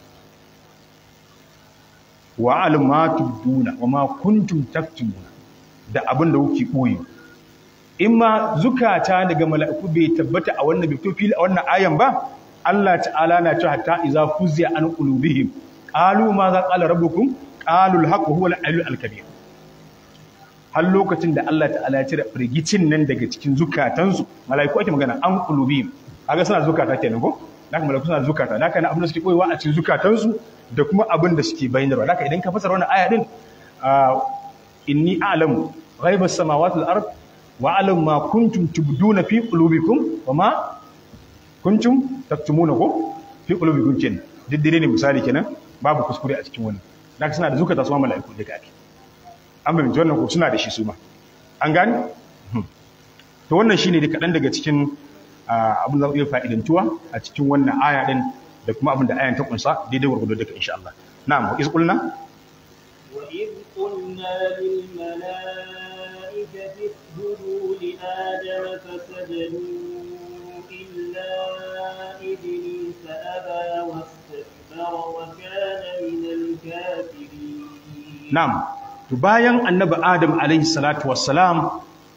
C: wa almatu duna wa ma kuntum taktumuna da abin da kuke koyi in ma zukata daga mala'iku bai tabbata a wannan bai fili a wannan ayan ba Allah ta'ala na cewa hatta iza fuziya an qulubihim qalu ma za qala rabbukum qalu al-haqqu huwa al-aliyyul al-kabir har lokacin da Allah ta'ala ya cire firgicin nan daga cikin zukatansu mala'iku ake magana an qulubihim kaga suna zukata kenan ko haka mala'iku suna zukata haka na abin da suke koyewa a cikin zukatansu da kuma abin da suke bayyana haka idan ka fasara wannan aya din inni a'lamu ghaibas samawati wal ard wa a'lamu ma kuntum tubduna fi qulubikum wa ma kuntum taktumuna ko fi qulubikum kenan diddire ne misali kenan babu kuskure a cikin wannan haka suna da zukata su ma mala'iku duka ake an fahimci wannan ko suna da shi su ma an gani to wannan shine da kaɗan daga cikin abin da iya fa'idantuwa a cikin wannan aya din da kuma abin da ayan ta kunsa daidai gurgudu duka insha Allah na'am wa iz qulna
D: wa iz qulna lil malaikati isjudu li adama fasajadu illa iblisa aba wastakbara wa kana min al-kafirin
C: na'am to bayan annabi adam alaihi salatu wassalam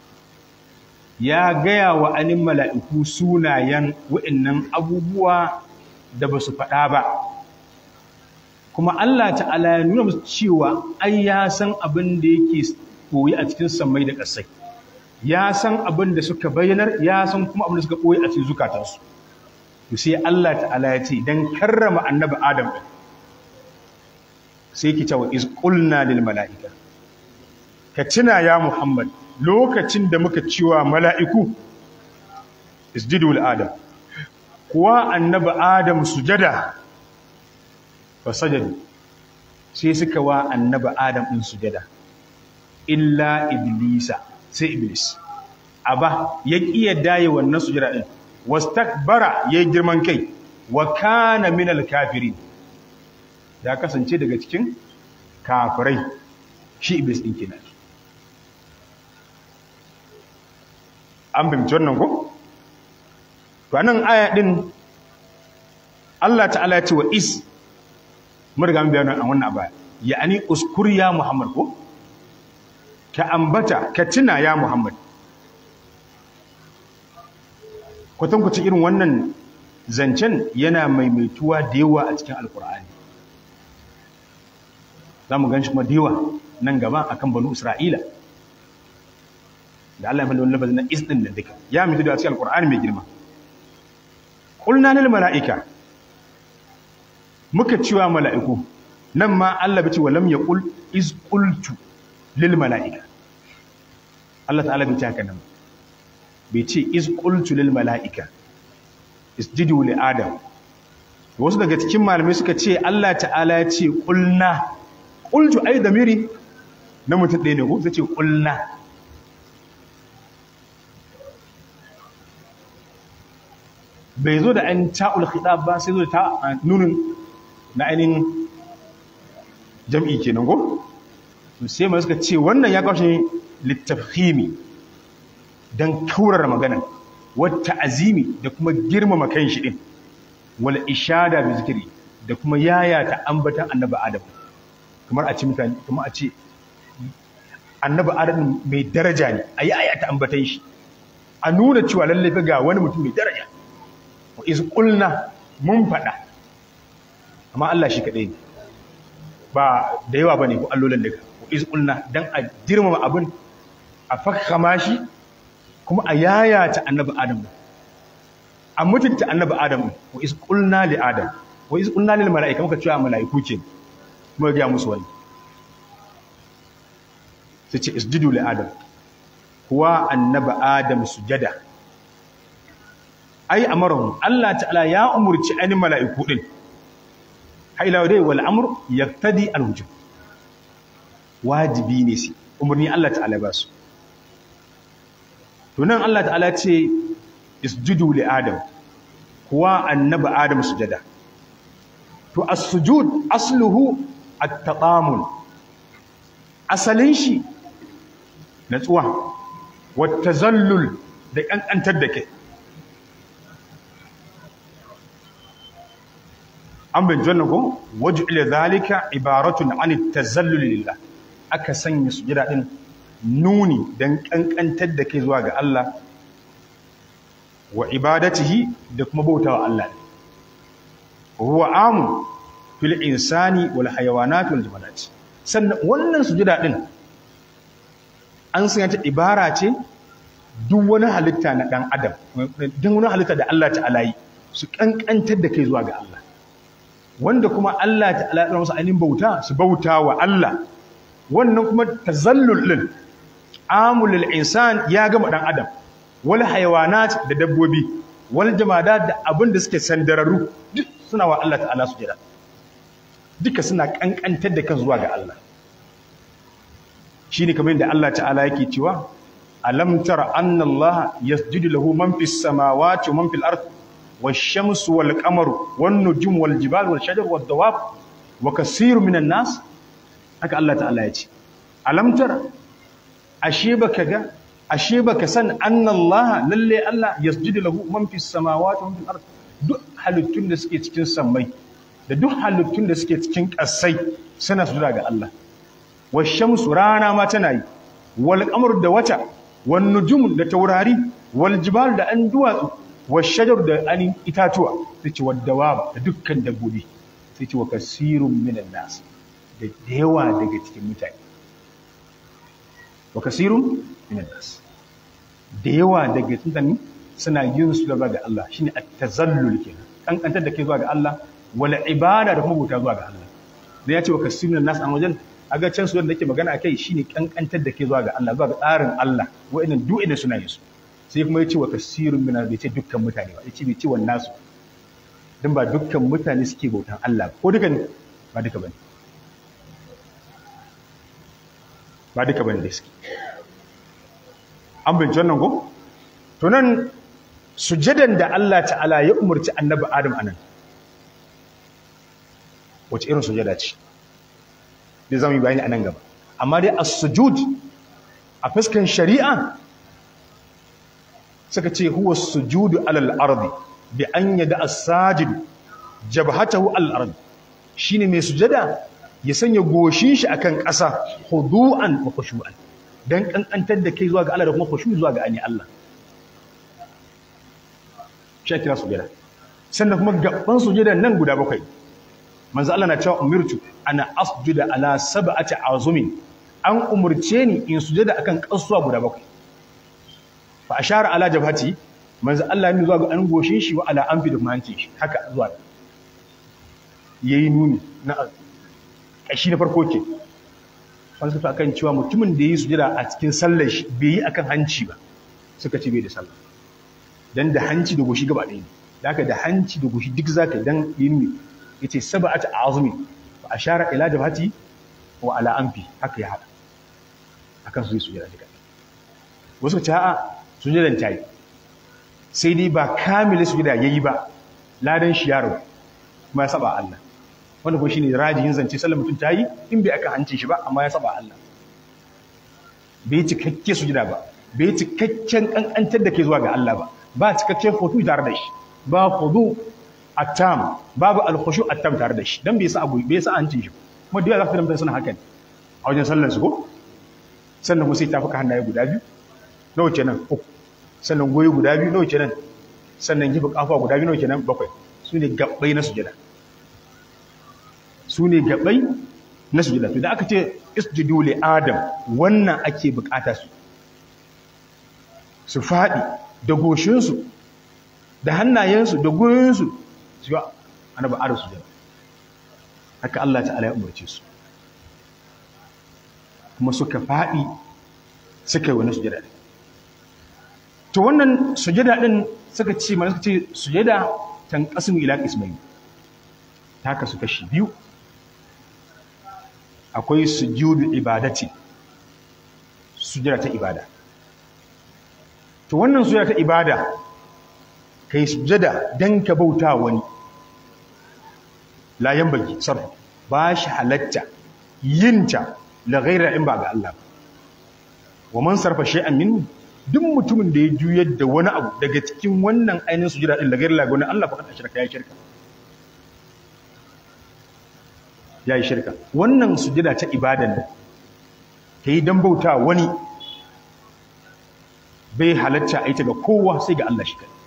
C: ya gaya wa anin mala'iku sunayen wa'innan abubuwa da ba su faɗa ba kuma Allah ta'ala ya nuna musu cewa ai ya san abin da yake koyi a cikin sammai da ƙasai ya san abin da suka bayyanar ya san kuma abin da suka koyi a cikin zukatansu to sai Allah ta'ala ya ce dan karrama annabi adam sai ki cewa iz qulna lil mala'ika ka tuna ya Muhammad lokacin da muka ciwa mala'iku isjudu li adam kuwa annabi adam sujada fa sajadu sai suka wa annabi adam din sujada illa iblisa sai iblis aba ya kiya daye wannan sujada din wastakbara yayi girman kai wa kana minal kafirin ya kasance daga cikin kafirai shi iblis din kenan an bimci wannan ko to anan aya din Allah ta'ala ya ce wa is mun riga mun bayyana a wannan abaya ya'ani uskur ya Muhammad ko ka ambata ka tuna ya Muhammad kwatankwacin irin wannan zancen yana maimaituwa da yawa a cikin alkur'ani za mu gan shi kuma da yawa nan gaba a kan banu isra'ila da Allah ya faɗi wani lafazin na isɗin da duka ya mutu da cikin alkur'ani mai girma ƙulna lil mala'ika muka cewa mala'iku nan ma Allah bai ce wa lam yaqul iz qultu lil mala'ika Allah ta'ala bai ce haka nan bai ce iz qultu lil mala'ika isjudu li adam wasu daga cikin malamai suka ce Allah ta'ala ya ce qulna qultu ai damiri na mutum ɗaya ne ko sai ce qulna bai zo da an ta'ul khitab ba sai zo da ta nunin na ainihin jam'i kenan ko sai mai suka ce wannan ya kawo littafhimi don kaurar magana wata azimi da kuma girmama kan shi din wal ishada bi zikiri da kuma yayata ambatan annabi adam kamar a ce mutane kamar a ce annabi adam mai daraja ne a yayata ambatan shi a nuna cewa lallai fa ga wani mutum mai daraja wa iz qulna mun fada amma Allah shi kadai ne ba da yawa bane ko allolan daga wa iz qulna dan a girmama abin a fakkama shi kuma a yayata annabi adam a mutunta annabi adam wa iz qulna li adam wa iz qulna lil malaika muka cewa malaiku ce muka ga musu wani sai ce isjudu li adam kuwa annabi adam sujada ai amarahum Allah ta'ala ya umurci ani malaiku din haila dai wal amr yaqtadi al wujub wajibi ne sai umurni Allah ta'ala ba su to nan Allah ta'ala ce isjudu li adam kuwa annabi adam sujada to as-sujud asluhu at-taqamun asalin shi natsuwa wat tazallul da kankantar da kai an bin janna ko waj'ala zalika ibaratun an at-tazallul lillah aka sanya sujada din nuni don ƙanƙantar da kai zuwa ga Allah wa ibadatihi da kuma bauta wa Allah huwa amu fil insani wal hayawanat wal jamadat sannan wannan sujada din an sanya ta ibara ce duk wani halitta na dan adam duk wani halitta da Allah ta'ala yi su ƙanƙantar da kai zuwa ga Allah wanda kuma Allah ta'ala ya musu ainihin bauta su bauta wa Allah wannan kuma tazallul din amulul insan ya gama dan adam wal hayawanat da dabbobi wal jamadat da abin da suke sandararru duk suna wa Allah ta'ala sujada duka suna kankantar da kan zuwa ga Allah shine kamar yadda Allah ta'ala yake cewa alam tara anna Allah yasjudu lahu man fis samawati wa man fil ard wash-shamsu wal qamaru wan nujum wal jibal wal shajar wad dawab wa kaseerun minan nas haka Allah ta'ala ya ce alam tara ashe baka ga ashe baka san annallaha lalle Allah yasjudu lahu man fis samawati wa man fil ard duk halittun da suke cikin sammai da duk halittun da suke cikin ƙasai suna sujuda ga Allah washamsu rana ma tana yi wal qamar da wata wan nujum da taurari wal jibal da an duwatsu washajar da an itatuwa sai ce wad dawab da dukkan dabbobi sai ce wa kasirun minan nas da yawa daga cikin mutane wa kasirun minan nas da yawa daga cikin suna yin su gaba ga Allah shine at-tazallul kenan kankantar da kai zuwa ga Allah wal ibada da kuma bauta zuwa ga Allah da ya ce wa kasirun minan nas an wajen aga can su wanda nake magana akai shine kankantar da kai zuwa ga Allah zuwa ga tsarin Allah wa'annan duk idan suna yin su sai kuma yace wa kasirun minan bai ce dukkan mutane ba yace bai ce wannan nasu dan ba dukkan mutane suke bautan Allah ko duka ne ba duka bane ba duka bane da suke an bincin wannan ko to nan sujadan da Allah ta'ala ya umarci annabi Adam anan wace irin sujada ce da zamu yi bayani anan gaba amma dai as-sujud a fuskan shari'a suka ce huwa sujudu alal ardi bi an yada as-sajid jabhatahu alal ardi shine mai sujada ya sanya goshin shi akan ƙasa hudu'an wa khushu'an dan kankantar da kai zuwa ga Allah da kuma khushu zuwa ga ani Allah shi kira sujada sannan kuma gaban sujada nan guda bakwai manzo Allah na cewa umirtu ana asjuda ala sab'ati azumin an umurce ni in sujada akan kasuwa guda bakwai fa ashara ala jabhati manzo Allah ne zuwa ga an goshin shi wa ala anfi da mahancin shi haka zuwa yayi nuni na kashi na farko ke wani suka akan cewa mutumin da yi sujada a cikin sallar shi bai yi akan hanci ba suka ce bai da sallah dan da hanci da goshi gaba ɗaya ne da haka da hanci da goshi duk zaka dan yi nuni yace sab'atu azumi fa ashara ila jabhati wa ala anfi haka ya hada akan su yi sujada duka wasu ce a'a sujadan tayi sai dai ba kamilin sujada yayi ba ladan shi yaro kuma ya saba Allah wanda kuma shine rajihin zance sallar mutum tayi in bai aka hancin shi ba amma ya saba Allah bai cikakke sujada ba bai cikakken kankantar da ke zuwa ga Allah ba ba cikakken hutu tare da shi ba hudu attam babu alkhushu attam tare da shi dan bai sa abu bai sa hancin shi kuma da zaka fahimta suna hakan a wajen sallar su ko sannan kuma sai tafuka hannaye guda biyu nawa kenan uku sannan goyi guda biyu nawa kenan sannan gifa kafa guda biyu nawa kenan bakwai su ne gabbai na sujada su ne gabai na sujada to da aka ce isjudu li adam wannan ake bukata su su fadi da goshinsu da hannayensu da goyinsu su yi annabi adam sujada haka Allah ta'ala ya umarce su kuma suka fadi suka yi wani sujada to wannan sujada din suka ce mana suka ce sujada tanqasimu ila qismayn ta kasu kashi biyu akwai sujudu ibadati sujada ta ibada to wannan sujada ta ibada kai sujada dan ka bauta wani la yanbaghi sarf ba shi halatta yinta la ghaira in ba ga Allah wa man sarfa shay'an minhu duk mutumin da ya juyar da wani abu daga cikin wannan ainihin sujada din la ghaira la ga wani Allah fa kada shirka ya shirka ya yi shirka wannan sujada ta ibadan da ta yi don bauta wani bai halatta a yi ta ga kowa sai ga Allah shi kai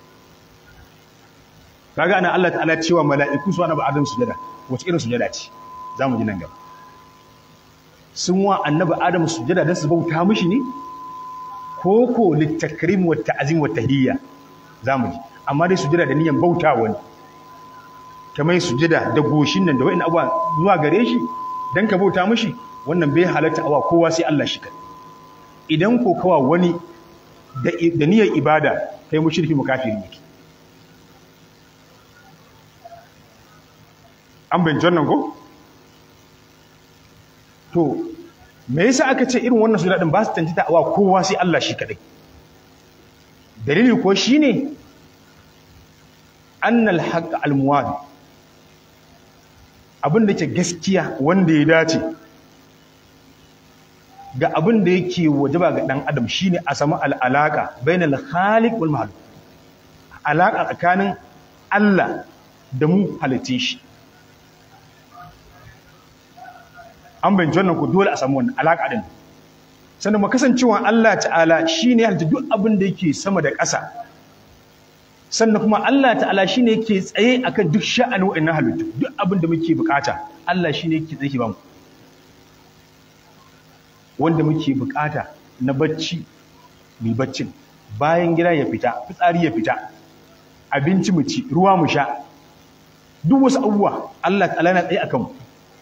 C: kaga ana Allah ta'ala cewa mala'iku su wani ba'adun sujada wace irin sujada ce za mu ji nan gaba sun wa annabi adam sujada don su bauta mishi ne ko ko littakrim wa ta'zim wa tahiyya za mu ji amma dai sujada da niyyar bauta wani kamar sujada da goshin nan da wa'in abuwa zuwa gare shi don ka bauta mashi wannan bai halatta awa kowa sai Allah shi kai idan ko kawa wani da niyyar ibada kai mushriki mukafiri ne an bin jannan ko to me yasa aka ce irin wannan sujada din ba su tantita awa kowa sai Allah shi kadai dalili ko shine annal haqq al-muwadi abin da ke gaskiya wanda ya dace ga abin da yake wajaba ga dan adam shine a samu al'alaka bainal khaliq wal mahluk alaka tsakanin Allah da mu halitte shi an bayyana wannan ko dole a samu wannan alaka din sannan mu kasancewa Allah ta'ala shine halitta duk abin da yake sama da ƙasa sannan kuma Allah ta'ala shi ne yake tsaye akan duk sha'anin wa'annan halittu duk abin da muke bukata Allah shi ne yake tsaye ba mu wanda muke bukata na bacci mai baccin bayan gida ya fita fitsari ya fita abinci mu ci ruwa mu sha duk wasu abubuwa Allah ta'ala na tsaye akan mu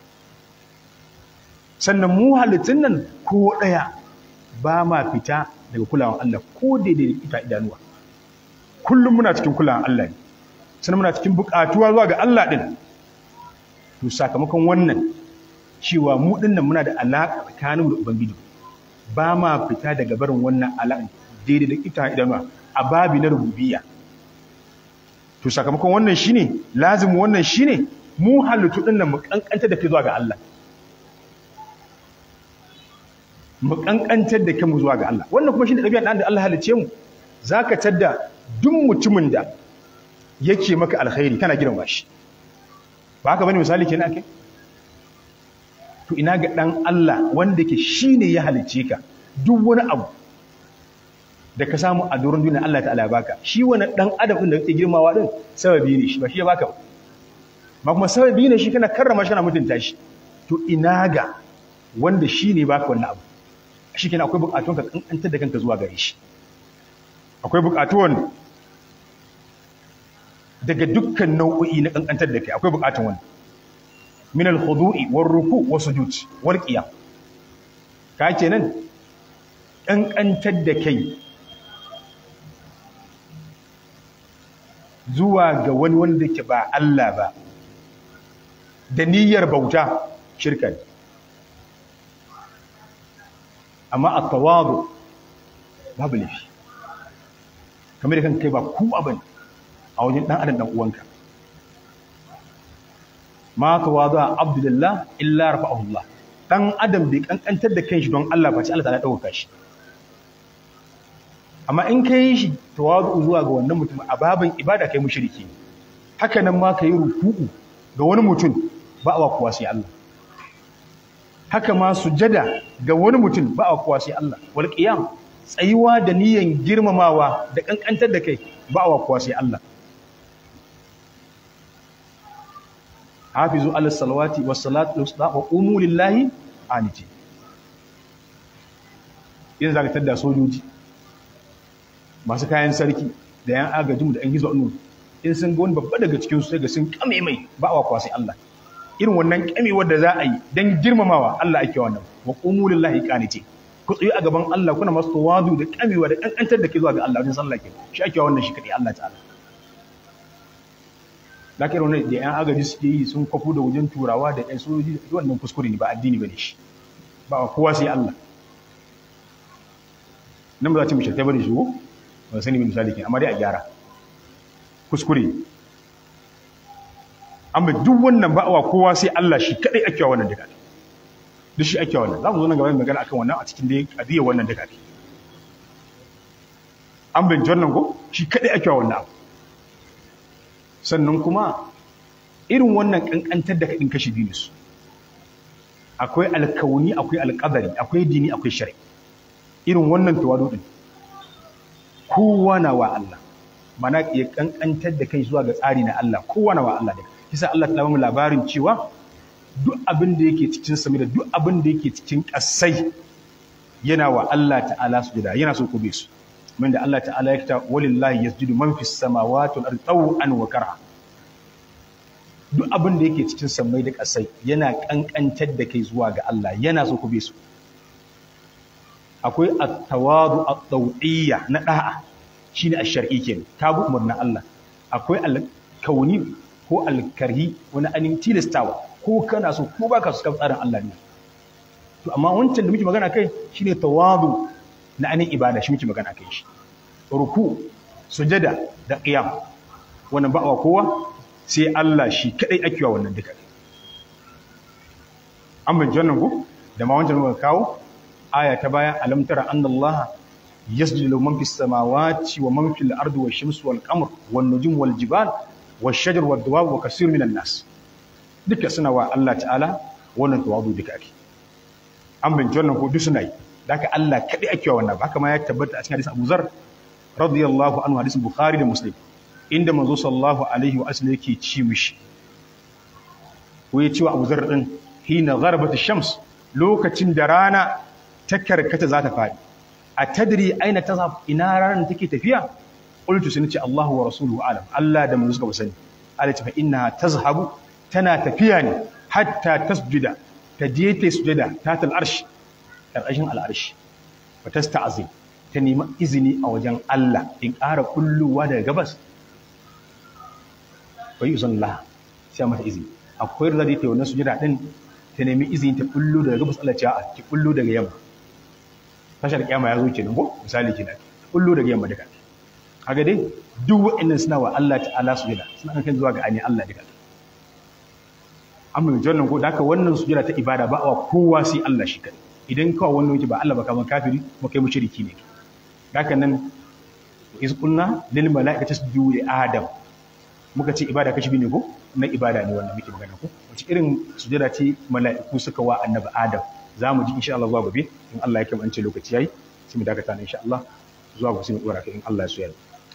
C: sannan mu halittun nan ko ɗaya ba ma fita daga kulawan Allah ko daidai da ita idanuwa kullum muna cikin kulawan Allah ne sannan muna cikin buƙatuwa zuwa ga Allah ɗin to sakamakon wannan cewa mu ɗin nan muna da alaƙa tsakaninmu da Ubangiji ba ma fita daga barin wannan alaƙa daidai da ita idanuwa a babi na rububiyya to sakamakon wannan shine lazim wannan shine mu halittu ɗin nan mu kankanta da ke zuwa ga Allah mu kankantar da kanmu zuwa ga Allah wannan kuma shine ɗabi'ar da Allah halice mu zaka tadda duk mutumin da yake maka alkhairi kana girma shi ba haka bane misali kenan ake to ina ga dan Allah wanda yake shine ya halice ka duk wani abu da ka samu a doron duniya Allah ta'ala ya baka shi wani dan adam din da kake girmawa din sababi ne shi ba shi ya baka ba ma kuma sababi ne shi kana karrama shi kana mutunta shi to ina ga wanda shi ne baka wannan abu shi kenan akwai bukatun ka kankantar da kanka zuwa gare shi akwai bukatuwan daga dukkan nau'o'i na kankantar da kai akwai bukatun wani min al-khudu'i war ruku' was sujud wal qiyam ka kenan kankantar da kai zuwa ga wani wanda ke ba Allah ba da niyyar bauta shirka ne amma a tawadu babu laifi kamar da kan kai ba ku abin a wajen ɗan adam ɗan uwanka ma tawadu a abdullah illa rafa'ahullah ɗan adam bai kankantar da kanshi don Allah ba ce Allah ta ɗauka shi amma in ka yi shi tawadu zuwa ga wannan mutum a babin ibada kai mushriki haka nan ma ka yi ruku'u ga wani mutum ba a kuwa sai Allah haka ma sujada ga wani mutum ba a kuwa sai Allah wal qiyam tsayuwa da niyan girmamawa da kankantar da kai ba a kuwa sai Allah hafizu ala salawati was salatu wa qumu lillahi aniti yin zaka tada sojoji masu kayan sarki da yan agajinmu da yan gizo annu in sun ga wani babba daga cikin su sai ga sun kame mai ba a kuwa sai Allah irin wannan kamewar da za a yi don girmamawa Allah ake wannan wa qumu lillahi qaniti ku tsayi a gaban Allah kuna masu tawadu da kamewa da kankantar da ke zuwa ga Allah wajen sallah ke shi ake wannan shi kadai Allah ta'ala lakar wannan da yan agaji suke yi sun kwafu da wajen turawa da yan sojoji wannan kuskure ne ba addini bane shi ba kowa sai Allah nan ba za ta mu shirta bane shi ko ba sani misali ke amma dai a gyara kuskure amma duk wannan ba'awa kowa sai Allah shi kadai ake wannan duka duk shi ake wannan za mu zo nan gaba magana akan wannan a cikin dai adiyar wannan duka an bin wannan ko shi kadai ake wannan abu sannan kuma irin wannan kankantar da kadin kashi biyu su akwai alkauni akwai alqadari akwai dini akwai shari'a irin wannan tawadu din kowa na wa Allah mana ya kankantar da kai zuwa ga tsari na Allah kowa na wa Allah daga kisa Allah ta bamu labarin cewa duk abin da yake cikin sami da duk abin da yake cikin ƙasai yana wa Allah ta'ala sujada yana so ku bi su min da Allah ta'ala ya kita walillahi yasjudu man fis samawati wal ardi taw'an wa karha duk abin da yake cikin samai da ƙasai yana kankantar da kai zuwa ga Allah yana so ku bi su akwai at-tawadu at-taw'iyya na da'a shine ash-shar'i kenan ta bi umarnin Allah akwai al-kauni ko alkarhi wani anin tilastawa ko kana so ko baka su kan tsarin Allah ne to amma wancan da muke magana kai shine tawadu na anin ibada shi muke magana kai shi ruku sujada da qiyam wannan ba'wa kowa sai Allah shi kadai ake wa wannan duka an bin jannan ku da ma wancan muka kawo aya ta baya alam tara annallaha yasjudu lahu man fis samawati wa man fil ardi wash shamsu wal qamar wan nujum wal jibal والشجر والدواب وكثير من الناس duka suna wa Allah ta'ala wannan tawadu duka ake an bin wannan ko duk suna yi da haka Allah kadai ake wa wannan haka ma ya tabbata a cikin hadisin Abu Zar radiyallahu anhu hadisin Bukhari da Muslim inda manzo sallallahu alaihi wa sallam yake ci mishi ko ya ci wa Abu Zar din hina gharabat ash-shams lokacin da rana ta karkata za ta fadi a tadri aina tazhab ina ranar take tafiya qultu sun ce Allahu wa rasuluhu alam Allah da manzo suka sani Allah ce fa inna tazhabu tana tafiya ne hatta tasjuda ta je ta sujada ta tal arsh karkashin al arsh fa tasta'zim ta nemi izini a wajen Allah in ƙara kulluwa daga gabas wa yuzallah sai mata izini akwai da ta wannan sujada din ta nemi izini ta kullu daga gabas Allah ce a ki kullu daga yamma tashar kiyama ya zo kenan ko misali kenan kullu daga yamma duka kaga dai duk wa'annan suna wa Allah ta'ala sujada suna kan zuwa ga ani Allah duka amma mai jannan ko da haka wannan sujada ta ibada ba wa kowa sai Allah shi kadai idan kawai wannan wuce ba Allah ba kamar kafiri ba kai mushriki ne haka nan iz qulna lil malaikati tasjudu li adam muka ce ibada kashi ne ko na ibada ne wannan muke magana ko wace irin sujada ce mala'iku suka wa annabi adam za mu ji insha Allah zuwa gobe in Allah ya kai mu an ce lokaci yayi sai mu dakata ne insha Allah zuwa gobe sai mu dora kai in Allah ya so ya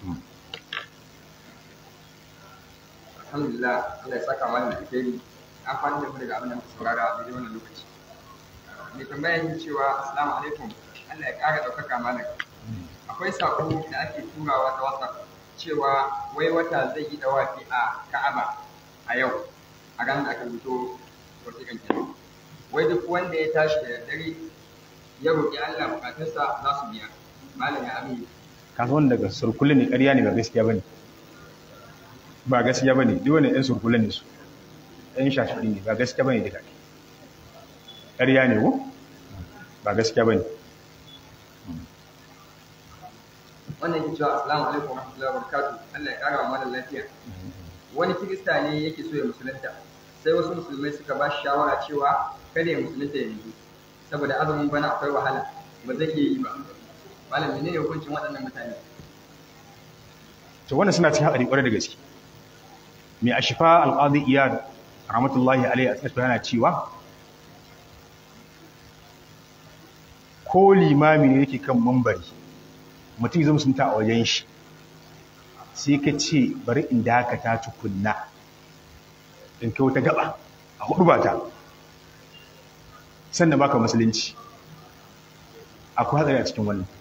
E: alhamdulillah Allah ya saka mana da alheri an fara da mu daga abin da muka saurara a daidai wannan lokaci mai tambaya yin cewa assalamu alaikum Allah ya ƙara ɗaukaka malam akwai sako da ake turawa ta WhatsApp cewa wai wata zai yi dawafi a Ka'aba a yau a ranar da aka rubuto wasiƙan kenan wai duk wanda ya tashi da daddare ya roƙi Allah bukatunsa za su biya malam ya amin
C: ka san daga surkulle ne ƙarya ne ba gaskiya bane ba gaskiya bane duk wani ɗan surkulle ne su ɗan shafi ne ba gaskiya bane duka ƙarya ne ko ba gaskiya bane
E: wannan yake cewa assalamu alaikum wa rahmatullahi wa barakatuh Allah ya kara wa malam lafiya wani kirista ne yake so ya musulunta sai wasu musulmai suka ba shi shawara cewa kada ya musulunta yanzu saboda azumin bana akwai wahala ba zai iya yi ba malam menene hukuncin waɗannan mutane
C: to wannan suna cikin haɗari ƙwarai da gaske mai ashifa alƙadi iyad rahmatullahi alaihi a cikin yana cewa ko limami ne yake kan mambari mutum zai musunta a wajen shi sai ka ce bari in dakata tukunna in kai wata gaba a hudu ba ta sannan baka musulunci akwai hatsari a cikin wannan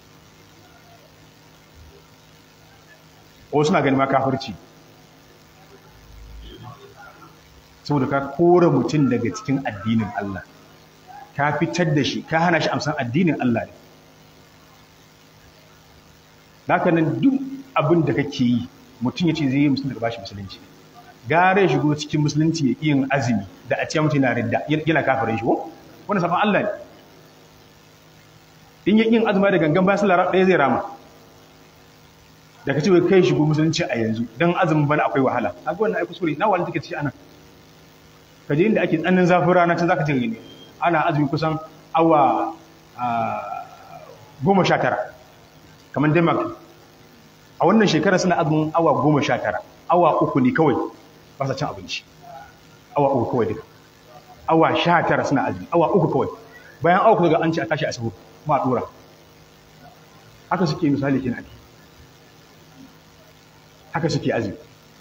C: wasu na gani ma kafirci saboda ka kora mutum daga cikin addinin Allah ka fitar da shi ka hana shi amsan addinin Allah ne haka nan duk abin da kake yi mutum ya ce zai yi musulunci daga bashi musulunci gare shigo cikin musulunci ya yin azumi da a ce mutum yana ridda yana kafirin shi ko wani sabon Allah ne in ya yin azumi da gangan bayan sallar ɗaya zai rama da ka ce wai kai shigo musulunci a yanzu don azumin bana akwai wahala a ga wannan ai kuskure na wani take ci anan ka je inda ake tsananin zafin rana can zaka ce ne ana azumi kusan awa goma sha tara kamar denmark a wannan shekara suna azumin awa goma sha tara awa uku ne kawai ba sa cin abinci awa uku kawai duka awa sha tara suna azumi awa uku kawai bayan awa uku daga an ce a tashi a sahu ma a dora haka suke misali kenan haka suke azumi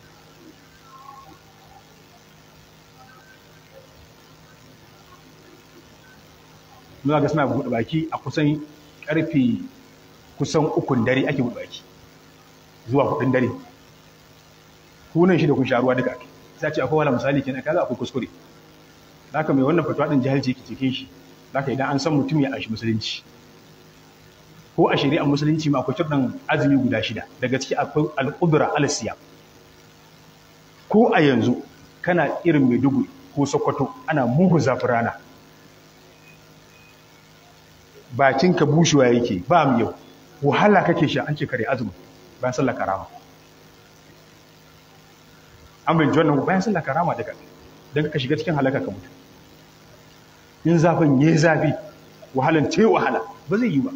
C: muna ga suna buɗe baki a kusan ƙarfe kusan ukun dare ake buɗe baki zuwa hudun dare kunan shi da kun sha ruwa duka ake sai ce akwai wala misali kenan kaza akwai kuskure zaka mai wannan fatuwa din jahilci yake cikin shi zaka idan an san mutum ya anshi musulunci ko a shari'ar musulunci ma akwai turdan azumi guda shida daga ciki akwai al-qudra al-siyam ko a yanzu kana irin Maiduguri ko Sokoto ana mugu zafin rana bakinka bushewa yake ba mu yau wahala kake sha an ce kare azumi bayan sallar karama an bin wannan bayan sallar karama daga don ka shiga cikin halaka ka mutu in zafin yayi zafi wahalan ce wahala ba zai yi ba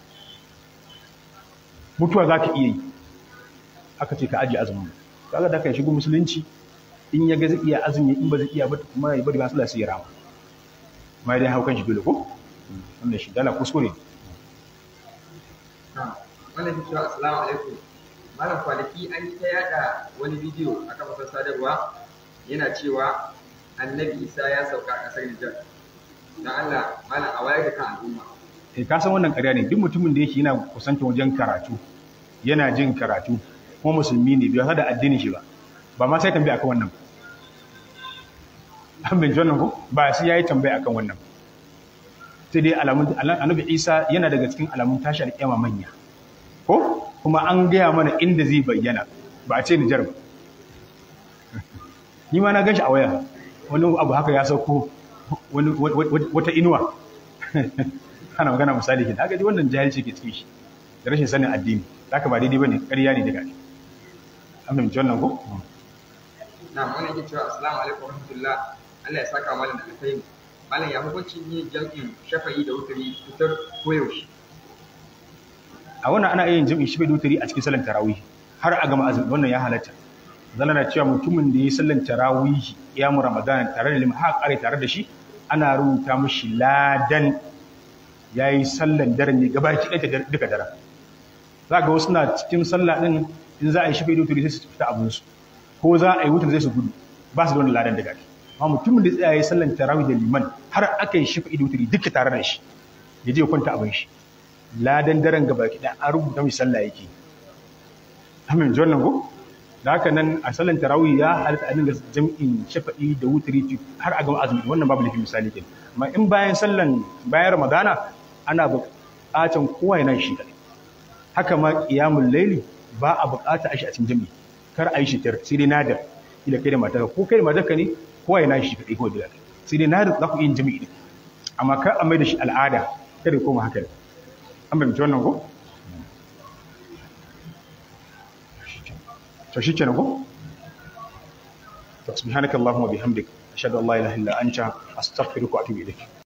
C: mutuwa za ka iya yi aka ce ka ajiye azumin kaga da ka shigo musulunci in ya ga zai iya azumi in ba zai iya ba kuma ya bari ba sallar sai ya rama ma dai haukan shi dole ko wannan shi dala kuskure
E: wannan ke cewa assalamu alaikum malam kwanaki an yi ta yada wani bidiyo a kafafen sadarwa yana cewa annabi isa ya sauka a ƙasar nijar don allah malam a wayar da kan al'umma
C: eh ka san wannan ƙarya ne duk mutumin da yake yana kusanta wajen karatu yana jin karatu kuma musulmi ne bai da addinin shi ba ba ma sai tambaya akan wannan an bin wannan ko ba sai yayi tambaya akan wannan sai dai alamun annabi isa yana daga cikin alamun tashi alƙiyama manya ko kuma an gaya mana inda zai bayyana ba a ce Nijar ba ni ma na gashi a waya wani abu haka ya sauko wani wata inuwa ana magana misali ke haka dai wannan jahilci ke cikin shi da rashin sanin addini haka ba daidai bane ƙarya ne daga an fahimci wannan ko
E: na wannan ke cewa assalamu alaikum warahmatullah Allah ya saka malam da alkhairi malam ya hukuncin yin jam'in shafa'i da wuturi fitar koyaushe
C: a wannan ana yin jam'in shafa'i da wuturi a cikin salon tarawih har a gama azumi wannan ya halatta zalla na cewa mutumin da ya sallan tarawih ya mu ramadan tare da limha kare tare da shi ana rubuta mashi ladan yayi sallan daren ne gabaki ɗaya duka daren za ga wasu na cikin sallah din in za a yi shafi da wuturi sai su fita abinsu ko za a yi wutar zai su gudu ba su da wani ladan daga amma mutumin da tsaye sallan tarawih da liman har aka yi shafi da wuturi duka tare da shi ya je kwanta abin shi ladan daren gaba ki dan an rubuta mai sallah yake amin ji wannan ko da haka nan a sallan tarawih ya halatta a dinga jam'in shafa'i da wuturi har a gama azumi wannan babu lafi misali kenan amma in bayan sallan bayan ramadana ana buƙatan kowa yana shi kadai haka ma qiyamul layli ba a buƙata a shi a cikin jami'i kar a yi shi tar sai dai nadar ila kai da matarka ko kai da matarka ne kowa yana shi kadai ko da sai dai nadar za ku yin jami'i din amma kar a mai da shi al'ada kada ya koma haka an bayyana wannan ko to shi kenan ko to subhanakallahumma bihamdika ashhadu an la ilaha illa anta astaghfiruka wa atubu ilayk